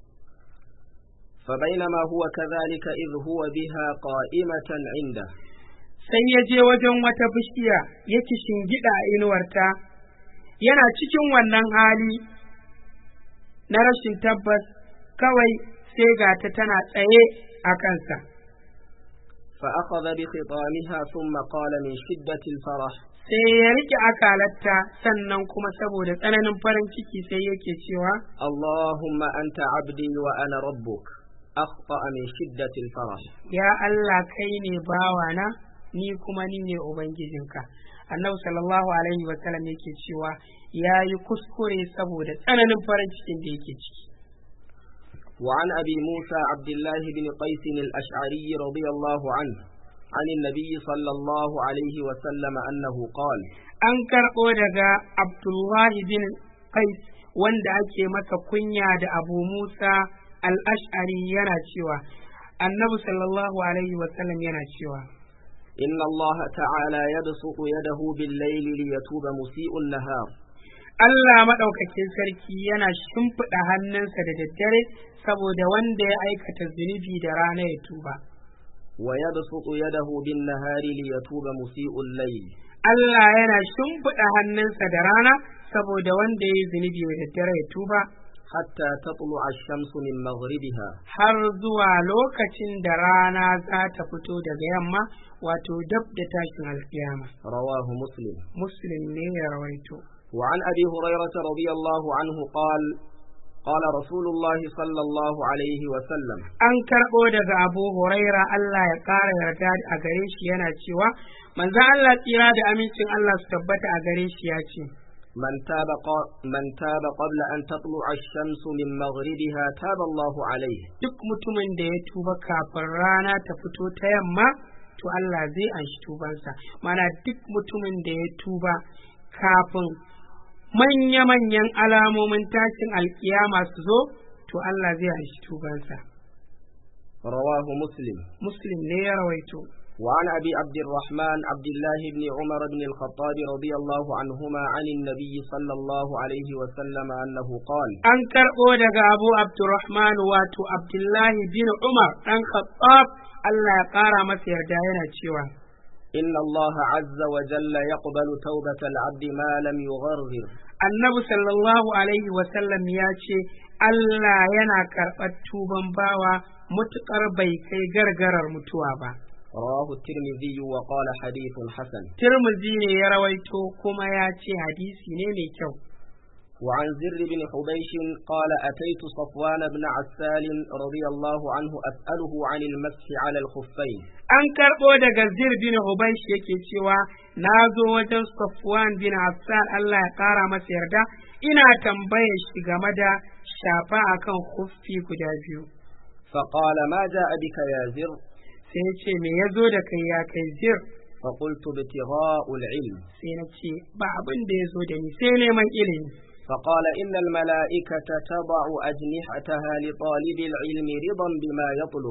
فبينما هو كذلك إذ هو بها قائمة عنده sai ya je wajen wata bishiya ya shingida a inuwarta yana cikin wannan hali na rashin tabbas kawai sai ga ta tana tsaye a kansa فأخذ بخطامها ثم قال من شدة الفرح sai ya rike akalarta sannan kuma saboda tsananin farin ciki sai yake cewa اللهم أنت عبدي وأنا ربك أخطأ من شدة الفرح ya Allah kai ne bawana ni kuma ni ne ubangijinka annabi sallallahu alaihi wa sallam yake cewa ya yi kuskure saboda tsananin farin cikin da yake ciki وعن أبي موسى عبد الله بن قيس الأشعري رضي الله عنه عن النبي صلى الله عليه وسلم أنه قال an karɓo daga abdullahi bin qais wanda ake masa kunya da abu musa al-ash'ari yana cewa annabi sallallahu alaihi wa sallam yana cewa إن الله تعالى يبسط يده بالليل ليتوب مسيء النهار Allah maɗaukakin sarki yana shimfiɗa hannunsa da daddare saboda wanda ya aikata zunubi da rana ya tuba. ويبسط يده بالنهار ليتوب مسيء الليل Allah yana shimfiɗa hannunsa da rana saboda wanda ya yi zunubi da daddare ya tuba حتى تطلع الشمس من مغربها har zuwa lokacin da rana za ta fito daga yamma wato dab da tashin alkiyama. رواه مسلم Muslim ne ya rawaito. وعن أبي هريرة رضي الله عنه قال قال رسول الله صلى الله عليه وسلم An karɓo daga Abu Huraira Allah ya ƙara yarda a gare shi yana cewa, manzan Allah tsira da amincin Allah su tabbata a gare shi ya ce, من تاب, ق- من تاب قبل أن تطلع الشمس من مغربها تاب الله عليه Duk mutumin da ya tuba kafin rana ta fito ta yamma, to Allah zai anshi tubansa. Mana duk mutumin da ya tuba kafin manya-manyan alamomin tashin alkiyama su zo, to Allah zai anshi tubansa. رواه مسلم Muslim ne ya rawaito. وعن أبي عبد الرحمن عبد الله بن عمر بن الخطاب رضي الله عنهما عن النبي صلى الله عليه وسلم أنه قال An karɓo daga Abu Abdurrahman wato Abdullahi bin Umar ɗan Khattab Allah ya ƙara masa yarda yana cewa. إن الله عز وجل يقبل توبة العبد ما لم يغرغر Annabi sallallahu alaihi wasallam ya ce Allah yana karɓar tuban bawa mutuƙar bai kai gargarar mutuwa ba. رواه الترمذي وقال حديث حسن Tirmidhi ne ya rawaito kuma ya ce hadisi ne mai kyau. وعن زر بن حبيش قال أتيت صفوان بن عسال رضي الله عنه أسأله عن المسح على الخفين An karɓo daga Zir bin Hubaysh yake cewa na zo wajen Safwan bin Affan Allah ya ƙara masa yarda ina tambayar shi game da shafa akan huffi guda biyu. فقال ما جاء بك يا زر sai ya ce me ya zo da kai ya kai zir فقلت ابتغاء العلم sai na ce ba abin da ya zo da ni sai neman ilimi فقال إن الملائكة تضع أجنحتها لطالب العلم رضا بما يطلب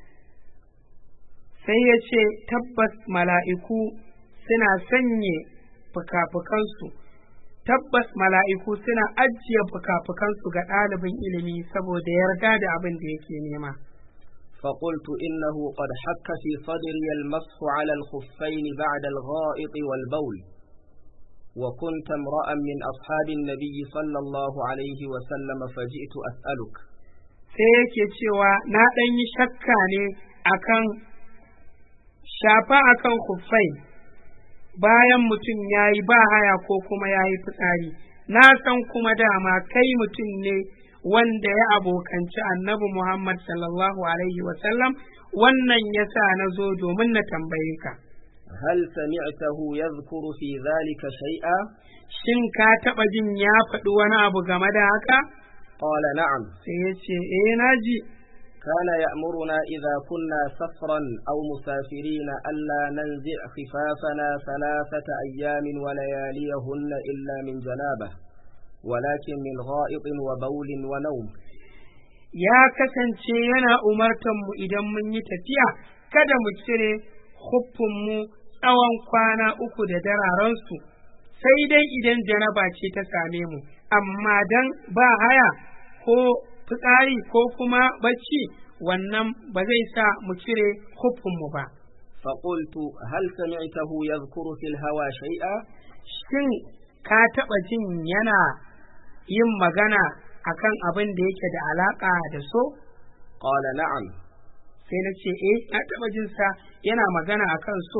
sai ya ce tabbas mala'iku suna sanye fuka-fukansu tabbas mala'iku suna ajiye fuka-fukansu ga ɗalibin ilimi saboda yarda da abin da yake nema فقلت إنه قد حك في صدري المسح على الخفين بعد الغائط والبول وكنت امرأ من أصحاب النبي صلى الله عليه وسلم فجئت أسألك sai yake cewa na ɗan yi shakka ne akan shafa akan kuffai bayan mutum ya yi ba haya ko kuma ya yi fitsari na san kuma dama kai mutum ne wanda ya abokanci annabi Muhammad sallallahu alaihi wasallam wannan ya sa na zo domin na tambaye ka هل سمعته يذكر في ذلك شيئا shin ka taɓa jin ya faɗi wani abu game da haka قال نعم sai ya ce eh na ji كان يأمرنا إذا كنا سفرا أو مسافرين ألا ننزع خفافنا ثلاثة أيام ولياليهن إلا من جنابة ولكن من غائط وبول ونوم ya kasance yana umartan mu idan mun yi tafiya kada mu cire mu tsawon kwana uku da dararansu sai dai idan janaba ce ta same mu amma dan ba haya ko fitsari ko kuma bacci wannan ba zai sa mu cire mu ba فقلت هل سمعته يذكر في الهوى شيئا shin ka taɓa jin yana yin magana akan abin da yake da alaƙa da so قال نعم sai na ce eh na taɓa jin sa yana magana akan so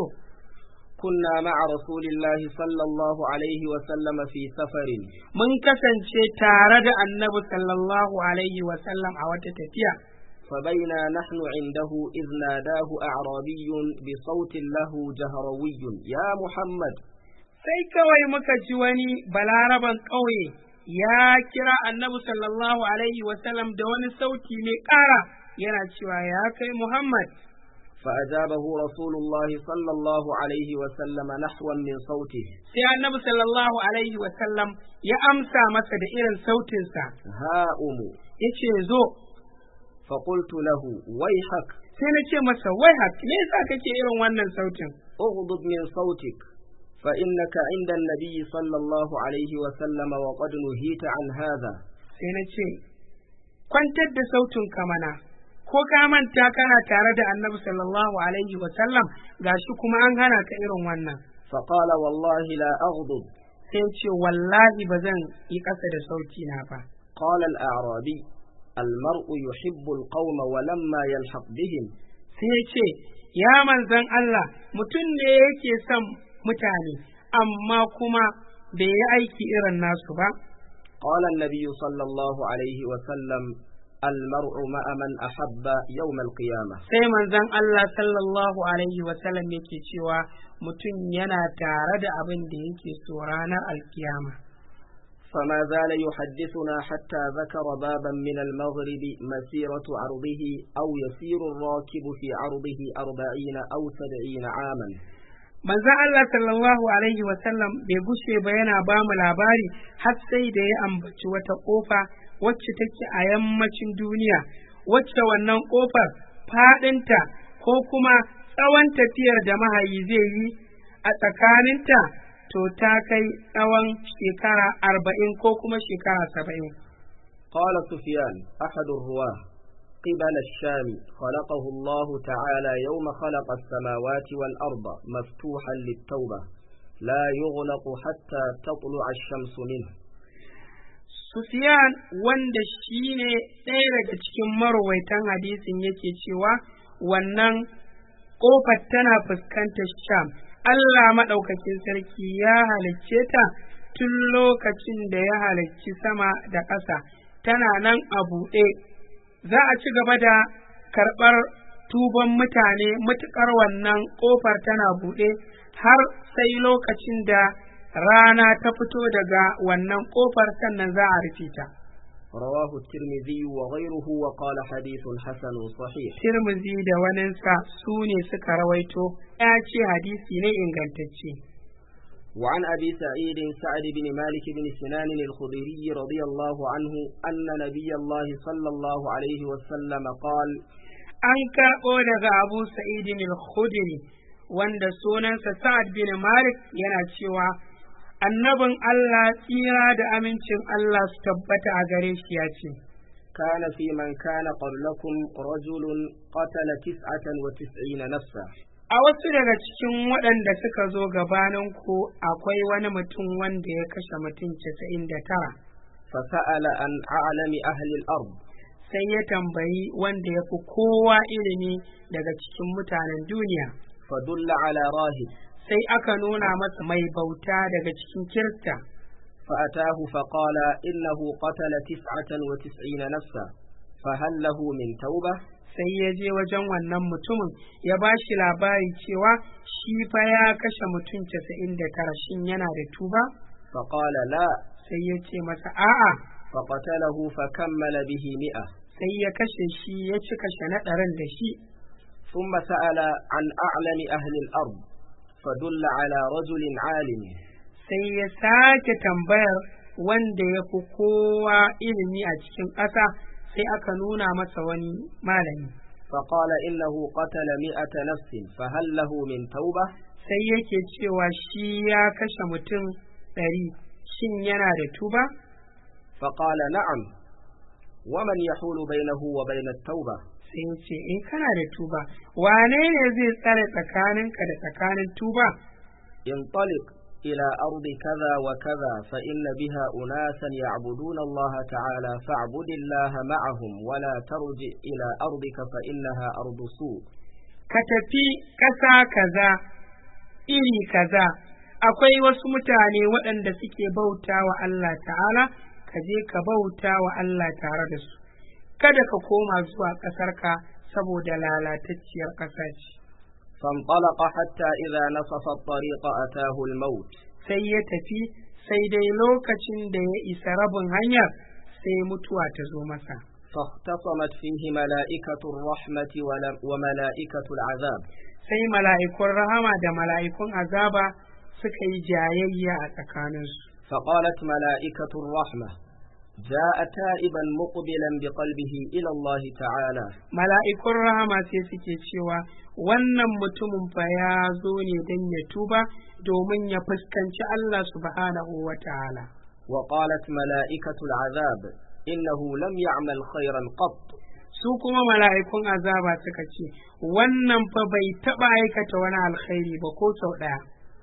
كنا مع رسول الله صلى الله عليه وسلم في سفر mun kasance tare da annabi sallallahu alaihi wasallam a wata tafiya فبينا نحن عنده إذ ناداه أعرابي بصوت له جهروي يا محمد sai kawai muka ji wani balaraban ƙauye ya kira annabi sallallahu alaihi wasallam da wani sauti mai ƙara yana cewa ya kai muhammad فأجابه رسول الله صلى الله عليه وسلم نحوا من صوته sai annabi sallallahu alaihi wasallam ya amsa masa da irin sautinsa هاؤم ya ce zo فقلت له ويحك sai na ce masa wai hak me yasa kake irin wannan sautin اغضب من صوتك فإنك عند النبي صلى الله عليه وسلم وقد نهيت عن هذا sai na ce kwantar da sautin ka mana ko ka manta kana tare da annabi sallallahu alaihi wasallam gashi kuma an hana ka irin wannan فقال والله لا أغضب sai ya ce wallahi ba zan yi ƙasa da sauti na ba قال الأعرابي المرء يحب القوم ولما يلحق بهم sai ya ce ya manzan Allah mutum ne yake son mutane amma kuma bai yi aiki irin nasu ba قال النبي صلى الله عليه وسلم المرء مع من أحب يوم القيامة sai manzan Allah sallallahu alaihi wasallam yake cewa mutum yana tare da abin da yake so ranar alkiyama فما زال يحدثنا حتى ذكر بابا من المغرب مسيرة عرضه أو يسير الراكب في عرضه أربعين أو سبعين عاما manzon Allah sallallahu alaihi wasallam bai gushe ba yana ba mu labari har sai da ya ambaci wata kofa wacce take a yammacin duniya wacce wannan kofar fadinta ko kuma tsawon tafiyar da mahayi zai yi a tsakaninta to ta kai tsawon shekara arba'in ko kuma shekara saba'in قال سفيان أحد الرواه قبل الشام خلقه الله تعالى يوم خلق السماوات والأرض مفتوحا للتوبة لا يغلق حتى تطلع الشمس منه Sufiyan wanda shi ne ɗaya daga cikin marwaitan hadisin yake cewa wannan ƙofar tana fuskantar Sham. Allah maɗaukakin sarki ya halicce ta tun lokacin da ya halicci sama da ƙasa, tana nan a buɗe. Za a ci gaba da karɓar tuban mutane matuƙar wannan ƙofar tana buɗe har sai lokacin da rana ta fito daga wannan ƙofar sannan za a rufe ta. رواه الترمذي وغيره وقال حديث حسن صحيح tirmizi da waninsa su ne suka rawaito ya ce hadisi ne ingantacce وعن أبي سعيد سعد بن مالك بن سنان الخضري رضي الله عنه أن نبي الله صلى الله عليه وسلم قال an karɓo daga abu sa'idin al-khudri wanda sunansa sa'ad bin malik yana cewa annabin allah tsira da amincin allah su tabbata a gare shi ya ce كان في من كان قبلكم رجل قتل تسعة وتسعين نفسا a wasu daga cikin waɗanda suka zo gabaninku akwai wani mutum wanda ya kashe mutum casa'in da tara فسأل عن أعلم أهل الأرض sai ya tambayi wanda ya fi kowa ilimi daga cikin mutanen duniya فدل على راهب sai aka nuna masa mai bauta daga cikin kirta فأتاه فقال إنه قتل تسعة وتسعين نفسا فهل له من توبة sai ya je wajen wannan mutumin ya ba shi labari cewa shi fa ya kashe mutum casa'in da tara shin yana da tuba فقال لا sai ya ce masa a'a فقتله فكمل به مئة sai ya kashe shi ya ci kashe na ɗarin da shi ثم سأل عن أعلم أهل الأرض فدل على رجل عالم sai ya sake tambayar wanda ya fi kowa ilimi a cikin ƙasa sai aka nuna masa wani malami فقال إنه قتل مئة نفس فهل له من توبة sai yake cewa shi ya kashe mutum ɗari shin yana da tuba فقال نعم ومن يحول بينه وبين التوبة sai ya ce in kana da tuba wane ne zai tsare tsakaninka da tsakanin tuba انطلق إلى أرض كذا وكذا فإن بها أناسا يعبدون الله تعالى فاعبد الله معهم ولا ترجع إلى أرضك فإنها أرض سوء ka tafi ƙasa kaza iri kaza akwai wasu mutane waɗanda suke bauta wa Allah ta'ala ka je ka bauta wa Allah tare da su kada ka koma zuwa ƙasarka saboda lalatacciyar ƙasa ce فانطلق حتى إذا نصف الطريق أتاه الموت sai ya tafi sai dai lokacin da ya isa rabin hanyar sai mutuwa ta zo masa فاختصمت فيه ملائكة الرحمة ول- وملائكة العذاب sai mala'ikun rahama da mala'ikun azaba suka yi jayayya a tsakaninsu فقالت ملائكة الرحمة جاء تائبا مقبلا بقلبه إلى الله تعالى mala'ikun rahama sai suke cewa wannan mutumin fa ya zo ne don ya tuba domin ya fuskanci Allah subhanahu wa ta'ala. وقالت ملائكة العذاب إنه لم يعمل خيرا قط Su kuma mala'ikun azaba suka ce, wannan fa bai taɓa aikata wani alkhairi ba ko sau ɗaya.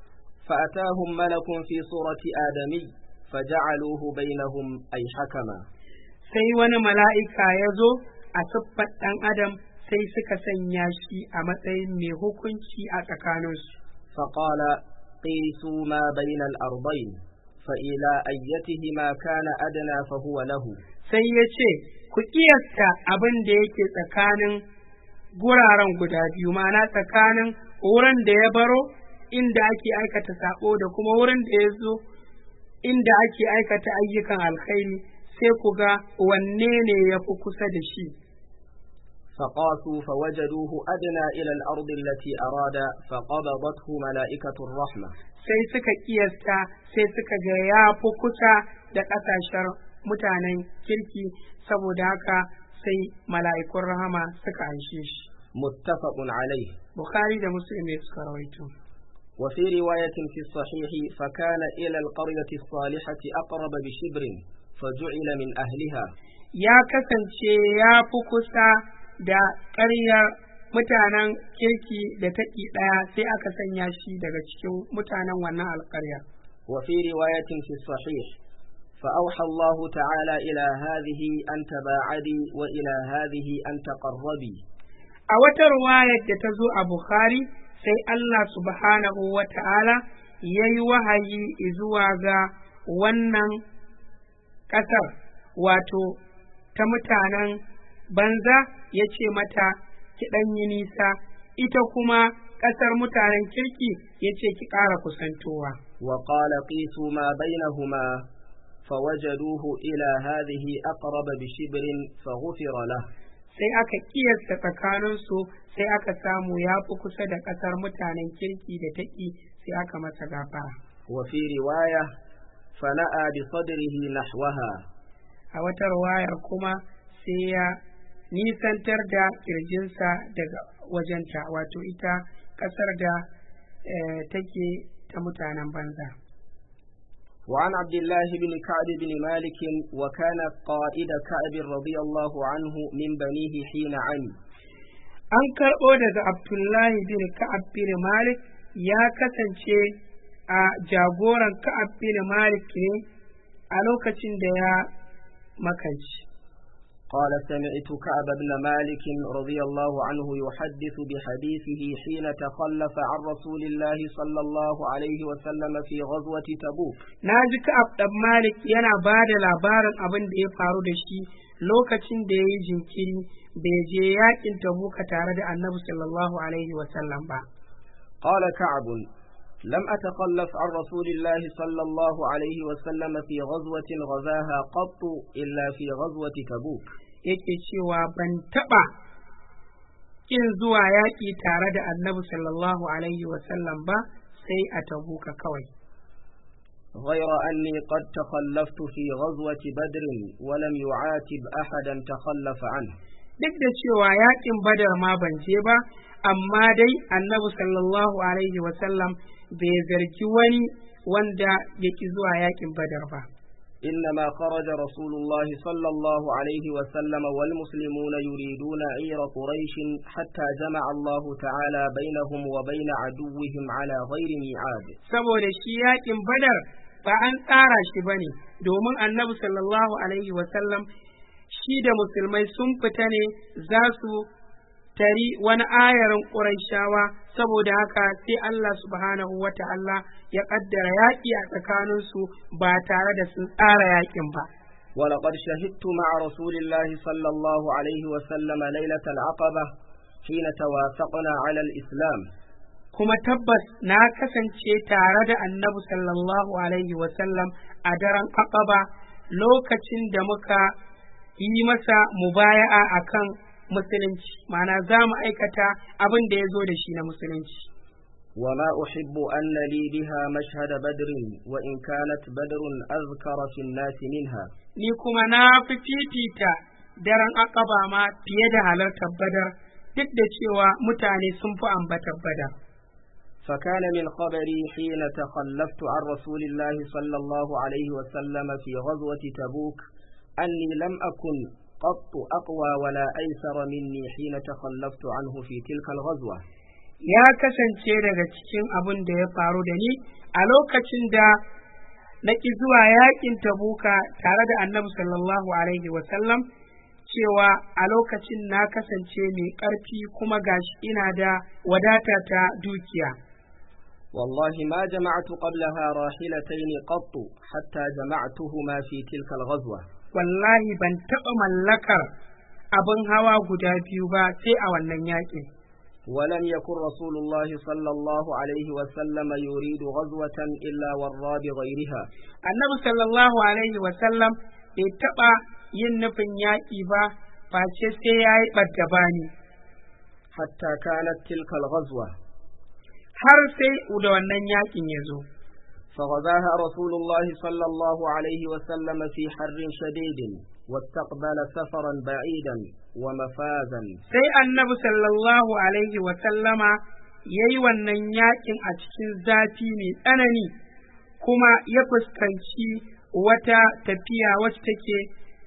فأتاهم ملك في صورة آدمي فجعلوه بينهم أي حكما Sai wani mala'ika ya zo a siffar ɗan Adam sai suka sanya shi a matsayin mai hukunci a tsakaninsu. فقال قيسوا ما بين الأرضين فإلى أيتهما كان أدنى فهو له Sai ya ce, ku ƙiyasta abin da yake tsakanin guraren guda biyu, ma'ana tsakanin wurin da ya baro inda ake aikata saƙo da kuma wurin da ya zo inda ake aikata ayyukan alkhairi sai ku ga wanne ne ya fi kusa da shi. فقاسوا فوجدوه أدنى إلى الأرض التي أراد فقبضته ملائكة الرحمة Sai suka ƙiyasta sai suka ga ya fi kusa da ƙasashen mutanen kirki saboda haka sai mala'ikun rahama suka anshe shi. متفق عليه Bukhari da Muslim ne suka rawaito. وفي رواية في الصحيح فكان إلى القرية الصالحة أقرب بشبر فجعل من أهلها Ya kasance ya fi kusa da ƙaryar mutanen kirki da taƙi ɗaya sai aka sanya shi daga cikin mutanen wannan alƙarya. وفي رواية في الصحيح فأوحى الله تعالى إلى هذه أن تباعدي وإلى هذه أن تقربي A wata ruwayar da ta zo a Bukhari sai Allah subhanahu wa ta'ala ya yi wahayi zuwa ga wannan ƙasar wato ta mutanen banza ya ce mata ki ɗan yi nisa ita kuma ƙasar mutanen kirki ya ce ki ƙara kusantowa. وقال قيسوا ما بينهما فوجدوه إلى هذه أقرب بشبر فغفر له sai aka kiyasta tsakaninsu sai aka samu ya fi kusa da ƙasar mutanen kirki da taƙi sai aka masa gafara وفي رواية فنأى بصدره نحوها a wata ruwayar kuma sai ya nisantar da kirjinsa daga wajenta wato ita ƙasar da eh, take ta mutanen banza وعن عبد الله بن كعب بن مالك وكان قائد كعب رضي الله عنه من بنيه حين عمي an karɓo daga abdullahi bin ka'ab bin malik ya kasance a jagoran ka'ab bin malik ne a lokacin da ya makanci قال سمعت كعب بن مالك رضي الله عنه يحدث بحديثه حين تخلف عن رسول الله صلى الله عليه وسلم في غزوة تبوك na ji ka'ab ɗan malik yana ba da labarin abin da ya faru da shi lokacin da ya yi jinkiri bai je yakin tabuka tare da annabi sallallahu alaihi wasallam ba قال كعب لم أتخلف عن رسول الله صلى الله عليه وسلم في غزوة غزاها قط إلا في غزوة تبوك yake cewa ban taɓa ƙin zuwa yaƙi tare da annabi sallallahu alaihi wasallam ba sai a tabuka kawai غير أني قد تخلفت في غزوة بدر ولم يعاتب أحدا تخلف عنه duk da cewa yaƙin badar ma ban je ba amma dai annabi sallallahu alaihi wasallam bai zargi wani wanda ya ƙi zuwa yaƙin badar ba إنما خرج رسول الله صلى الله عليه وسلم والمسلمون يريدون عير قريش حتى جمع الله تعالى بينهم وبين عدوهم على غير ميعاد saboda shi yaƙin badar ba an tsara shi ba ne domin annabi sallallahu alaihi wasallam shi da musulmai sun fita ne za su tari wani ayarin ƙurayshawa saboda haka sai Allah subhanahu wa ta'ala ya ƙaddara yaƙi a tsakaninsu ba tare da sun tsara yaƙin ba. ولقد شهدت مع رسول الله صلى الله عليه وسلم ليلة العقبة حين توافقنا على الإسلام Kuma tabbas na kasance tare da annabi sallallahu alaihi wasallam a daren Aqaba lokacin da muka yi masa mubaya'a akan musulunci, ma'ana za mu aikata abin da ya zo da shi na musulunci. وما أحب أن لي بها مشهد بدر وإن كانت بدر أذكر في الناس منها Ni kuma na fi fifita daren Aqaba ma fiye da halartar Badar duk da cewa mutane sun fi ambatar Badar. فكان من خبري حين تخلفت عن رسول الله صلى الله عليه وسلم في غزوة تبوك أني لم أكن قط أقوى ولا أيسر مني حين تخلفت عنه في تلك الغزوة ya kasance daga cikin abin da ya faru da ni a lokacin da na ƙi zuwa yaƙin tabuka tare da annabi sallallahu alaihi wasallam cewa a lokacin na kasance mai ƙarfi kuma gashi ina da wadata ta dukiya والله ما جمعت قبلها راحلتين قط حتى جمعتهما في تلك الغزوة wallahi ban taɓa mallakar abin hawa guda biyu ba sai a wannan yaƙin ولم يكن رسول الله صلى الله عليه وسلم يريد غزوة إلا ورى بغيرها annabi sallallahu alaihi wasallam bai taɓa yin nufin yaƙi ba face sai ya yi ɓadda bani حتى كانت تلك الغزوة har sai da wannan yaƙin ya zo فغزاها رسول الله صلى الله عليه وسلم في حر شديد واستقبل سفرا بعيدا ومفازا sai annabi sallallahu alaihi wasallama ya yi wannan yaƙin a cikin zafi mai tsanani kuma ya fuskanci wata tafiya wacce take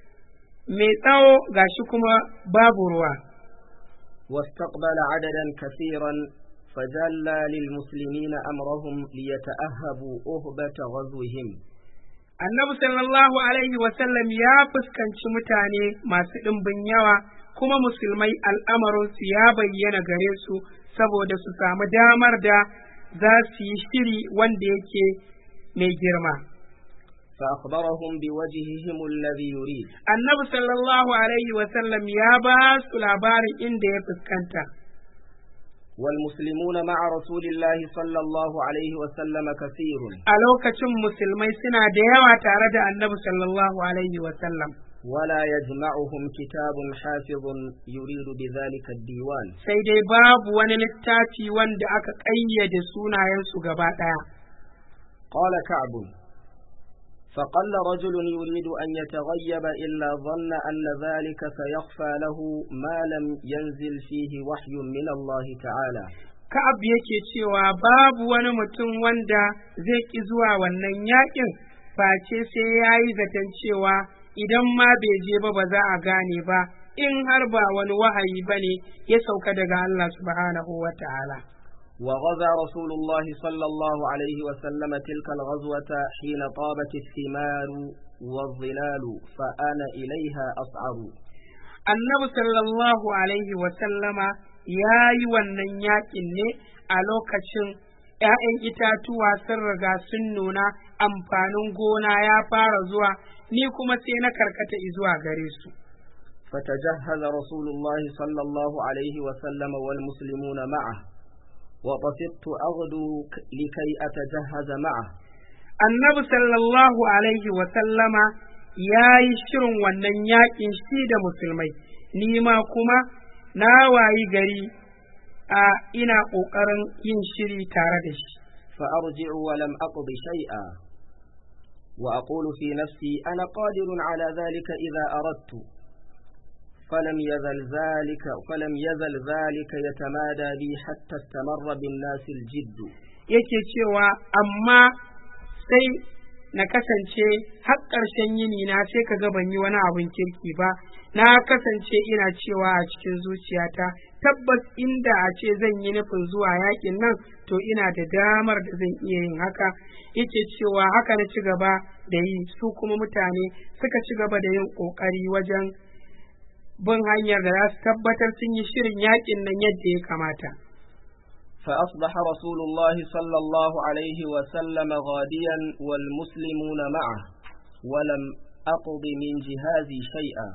mai tsawo gashi kuma babu ruwa واستقبل عددا كثيرا فجلى للمسلمين أمرهم ليتأهبوا أهبة غزوهم annabi sallallahu alaihi wasallam ya fuskanci mutane masu ɗimbin yawa kuma musulmai al'amarinsu ya bayyana gare su saboda su samu damar da za su yi shiri wanda yake mai girma فأخبرهم بوجههم الذي يريد annabi sallallahu alaihi wasallam ya ba su labarin inda ya fuskanta والمسلمون مع رسول الله صلى الله عليه وسلم كثير a lokacin musulmai suna da yawa tare da annabi sallallahu alaihi wasallam ولا يجمعهم كتاب حافظ يريد بذلك الديوان sai dai babu wani littafi wanda aka ƙayyade sunayensu gaba ɗaya قال كعب فقل رجل يريد أن يتغيب إلا ظن أن ذلك سيخفى له ما لم ينزل فيه وحي من الله تعالى Ka'ab yake cewa babu wani mutum wanda zai ƙi zuwa wannan yaƙin face sai ya yi zaton cewa idan ma bai je ba ba za a gane ba in har ba wani wahayi ba ne ya sauka daga Allah subhanahu wa ta'ala. وغزا رسول الله صلى الله عليه وسلم تلك الغزوة حين طابت الثمار والظلال فأنا إليها أصعب Annabi sallallahu alaihi wa sallama ya yi wannan yaƙin ne a lokacin ‘ya'yan itatuwa sun riga sun nuna amfanin gona ya fara zuwa ni kuma sai na karkata zuwa gare su. فتجهز رسول الله صلى الله عليه وسلم والمسلمون معه وطفقت أغدو ك- لكي أتجهز معه Annabi sallallahu alaihi wa sallama ya yi shirin wannan yaƙin shi da musulmai, ni ma kuma na wayi gari a ina ƙoƙarin yin shiri tare da shi. فأرجع ولم أقض شيئا وأقول في نفسي أنا قادر على ذلك إذا أردت فلم يزل ذلك فلم يزل ذلك يتمادى بي حتى استمر بالناس الجد yake cewa amma sai na kasance har ƙarshen yini na sai ka ga ban yi wani abin kirki ba na kasance ina cewa a cikin zuciyata tabbas inda a ce zan yi nufin zuwa yakin nan to ina da damar da zan iya yin haka yake cewa haka na ci gaba da yi su kuma mutane suka ci gaba da yin ƙoƙari wajen bin hanyar da za su tabbatar sun yi shirin yakin nan yadda ya kamata. فأصبح رسول الله صلى الله عليه وسلم غاديا والمسلمون معه ولم أقض من جهازي شيئا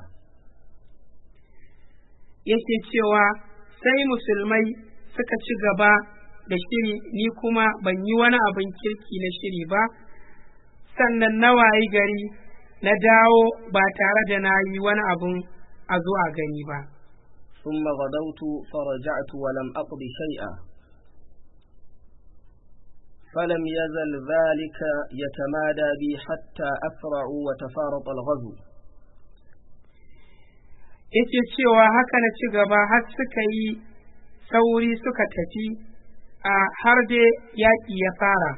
yake cewa sai musulmai suka ci gaba da shiri ni kuma ban yi wani abin kirki na shiri ba sannan na wayi gari na dawo ba tare da na yi wani abin a zo a gani ba ثم غدوت فرجعت ولم أقض شيئا فلم يزل ذلك يتمادى بي حتى أسرعوا وتفارط الغزو yake cewa haka na ci gaba har suka yi sauri suka tafi a har dai yaƙi ya fara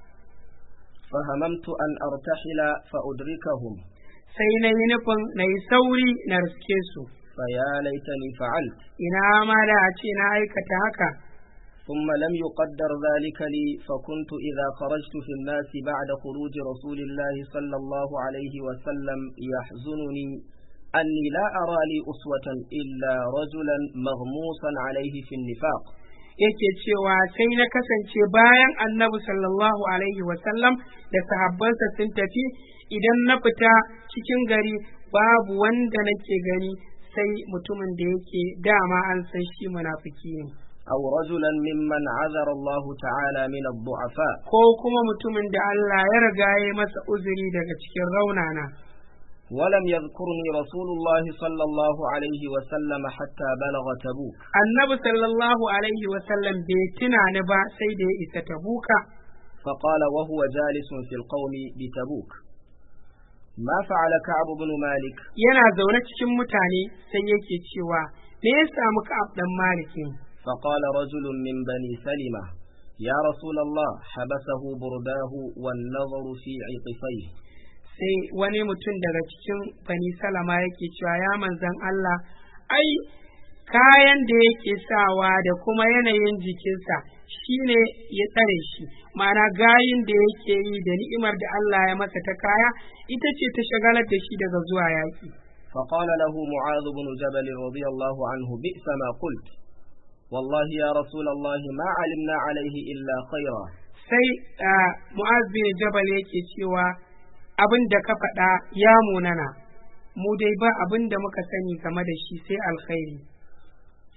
فهممت أن أرتحل فأدركهم sai na yi nufin na yi sauri na riske su فيا ليتني فعلت ina ma da a ce na aikata haka ثم لم يقدر ذلك لي فكنت إذا خرجت في الناس بعد خروج رسول الله صلى الله عليه وسلم يحزنني أني لا أرى لي أسوة إلا رجلا مغموسا عليه في النفاق yake cewa sai na kasance bayan annabi sallallahu alaihi wasallam da sahabbansa sun tafi idan na fita cikin gari babu wanda nake gani sai mutumin da yake dama an san shi munafiki ne أو رجلا ممن عذر الله تعالى من الضعفاء ko kuma mutumin da Allah ya riga ya masa uzuri daga cikin raunana ولم يذكرني رسول الله صلى الله عليه وسلم حتى بلغ تبوك annabi sallallahu alaihi wasallam bai tuna ni ba sai da ya isa tabuka فقال وهو جالس في القوم بتبوك ما فعل كعب بن مالك yana zaune cikin mutane sai yake cewa me ya samu ka'ab dan malikin فقال رجل من بني سلمة يا رسول الله حبسه برداه والنظر في عطفيه sai wani mutum daga cikin bani salama yake cewa ya manzan Allah ai kayan da yake sawa da kuma yanayin jikinsa shine ya tsare shi ma'ana gayin da yake yi da ni'imar da Allah ya masa ta kaya ita ce ta shagalar da shi daga zuwa yaƙi فقال له معاذ بن جبل رضي الله عنه بئس ما قلت والله يا رسول الله ما علمنا عليه إلا خيرا sai ah, mu'az bin jabal yake cewa abin da ka faɗa ya munana mu dai ba abin da muka sani game da shi sai alkhairi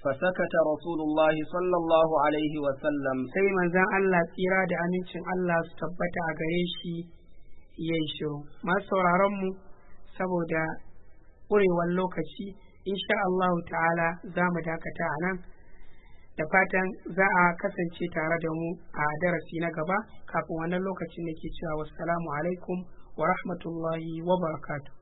فسكت رسول الله صلى الله عليه وسلم sai manzon Allah tsira da amincin Allah su tabbata a gare shi ya yi shiru masu sauraron mu saboda ƙurewar lokaci insha Allah ta'ala za mu dakata a nan da fatan za a kasance tare da mu a darasi na gaba kafin wannan lokacin da ke cewa wassalamu alaikum wa rahmatullahi wa barakatuh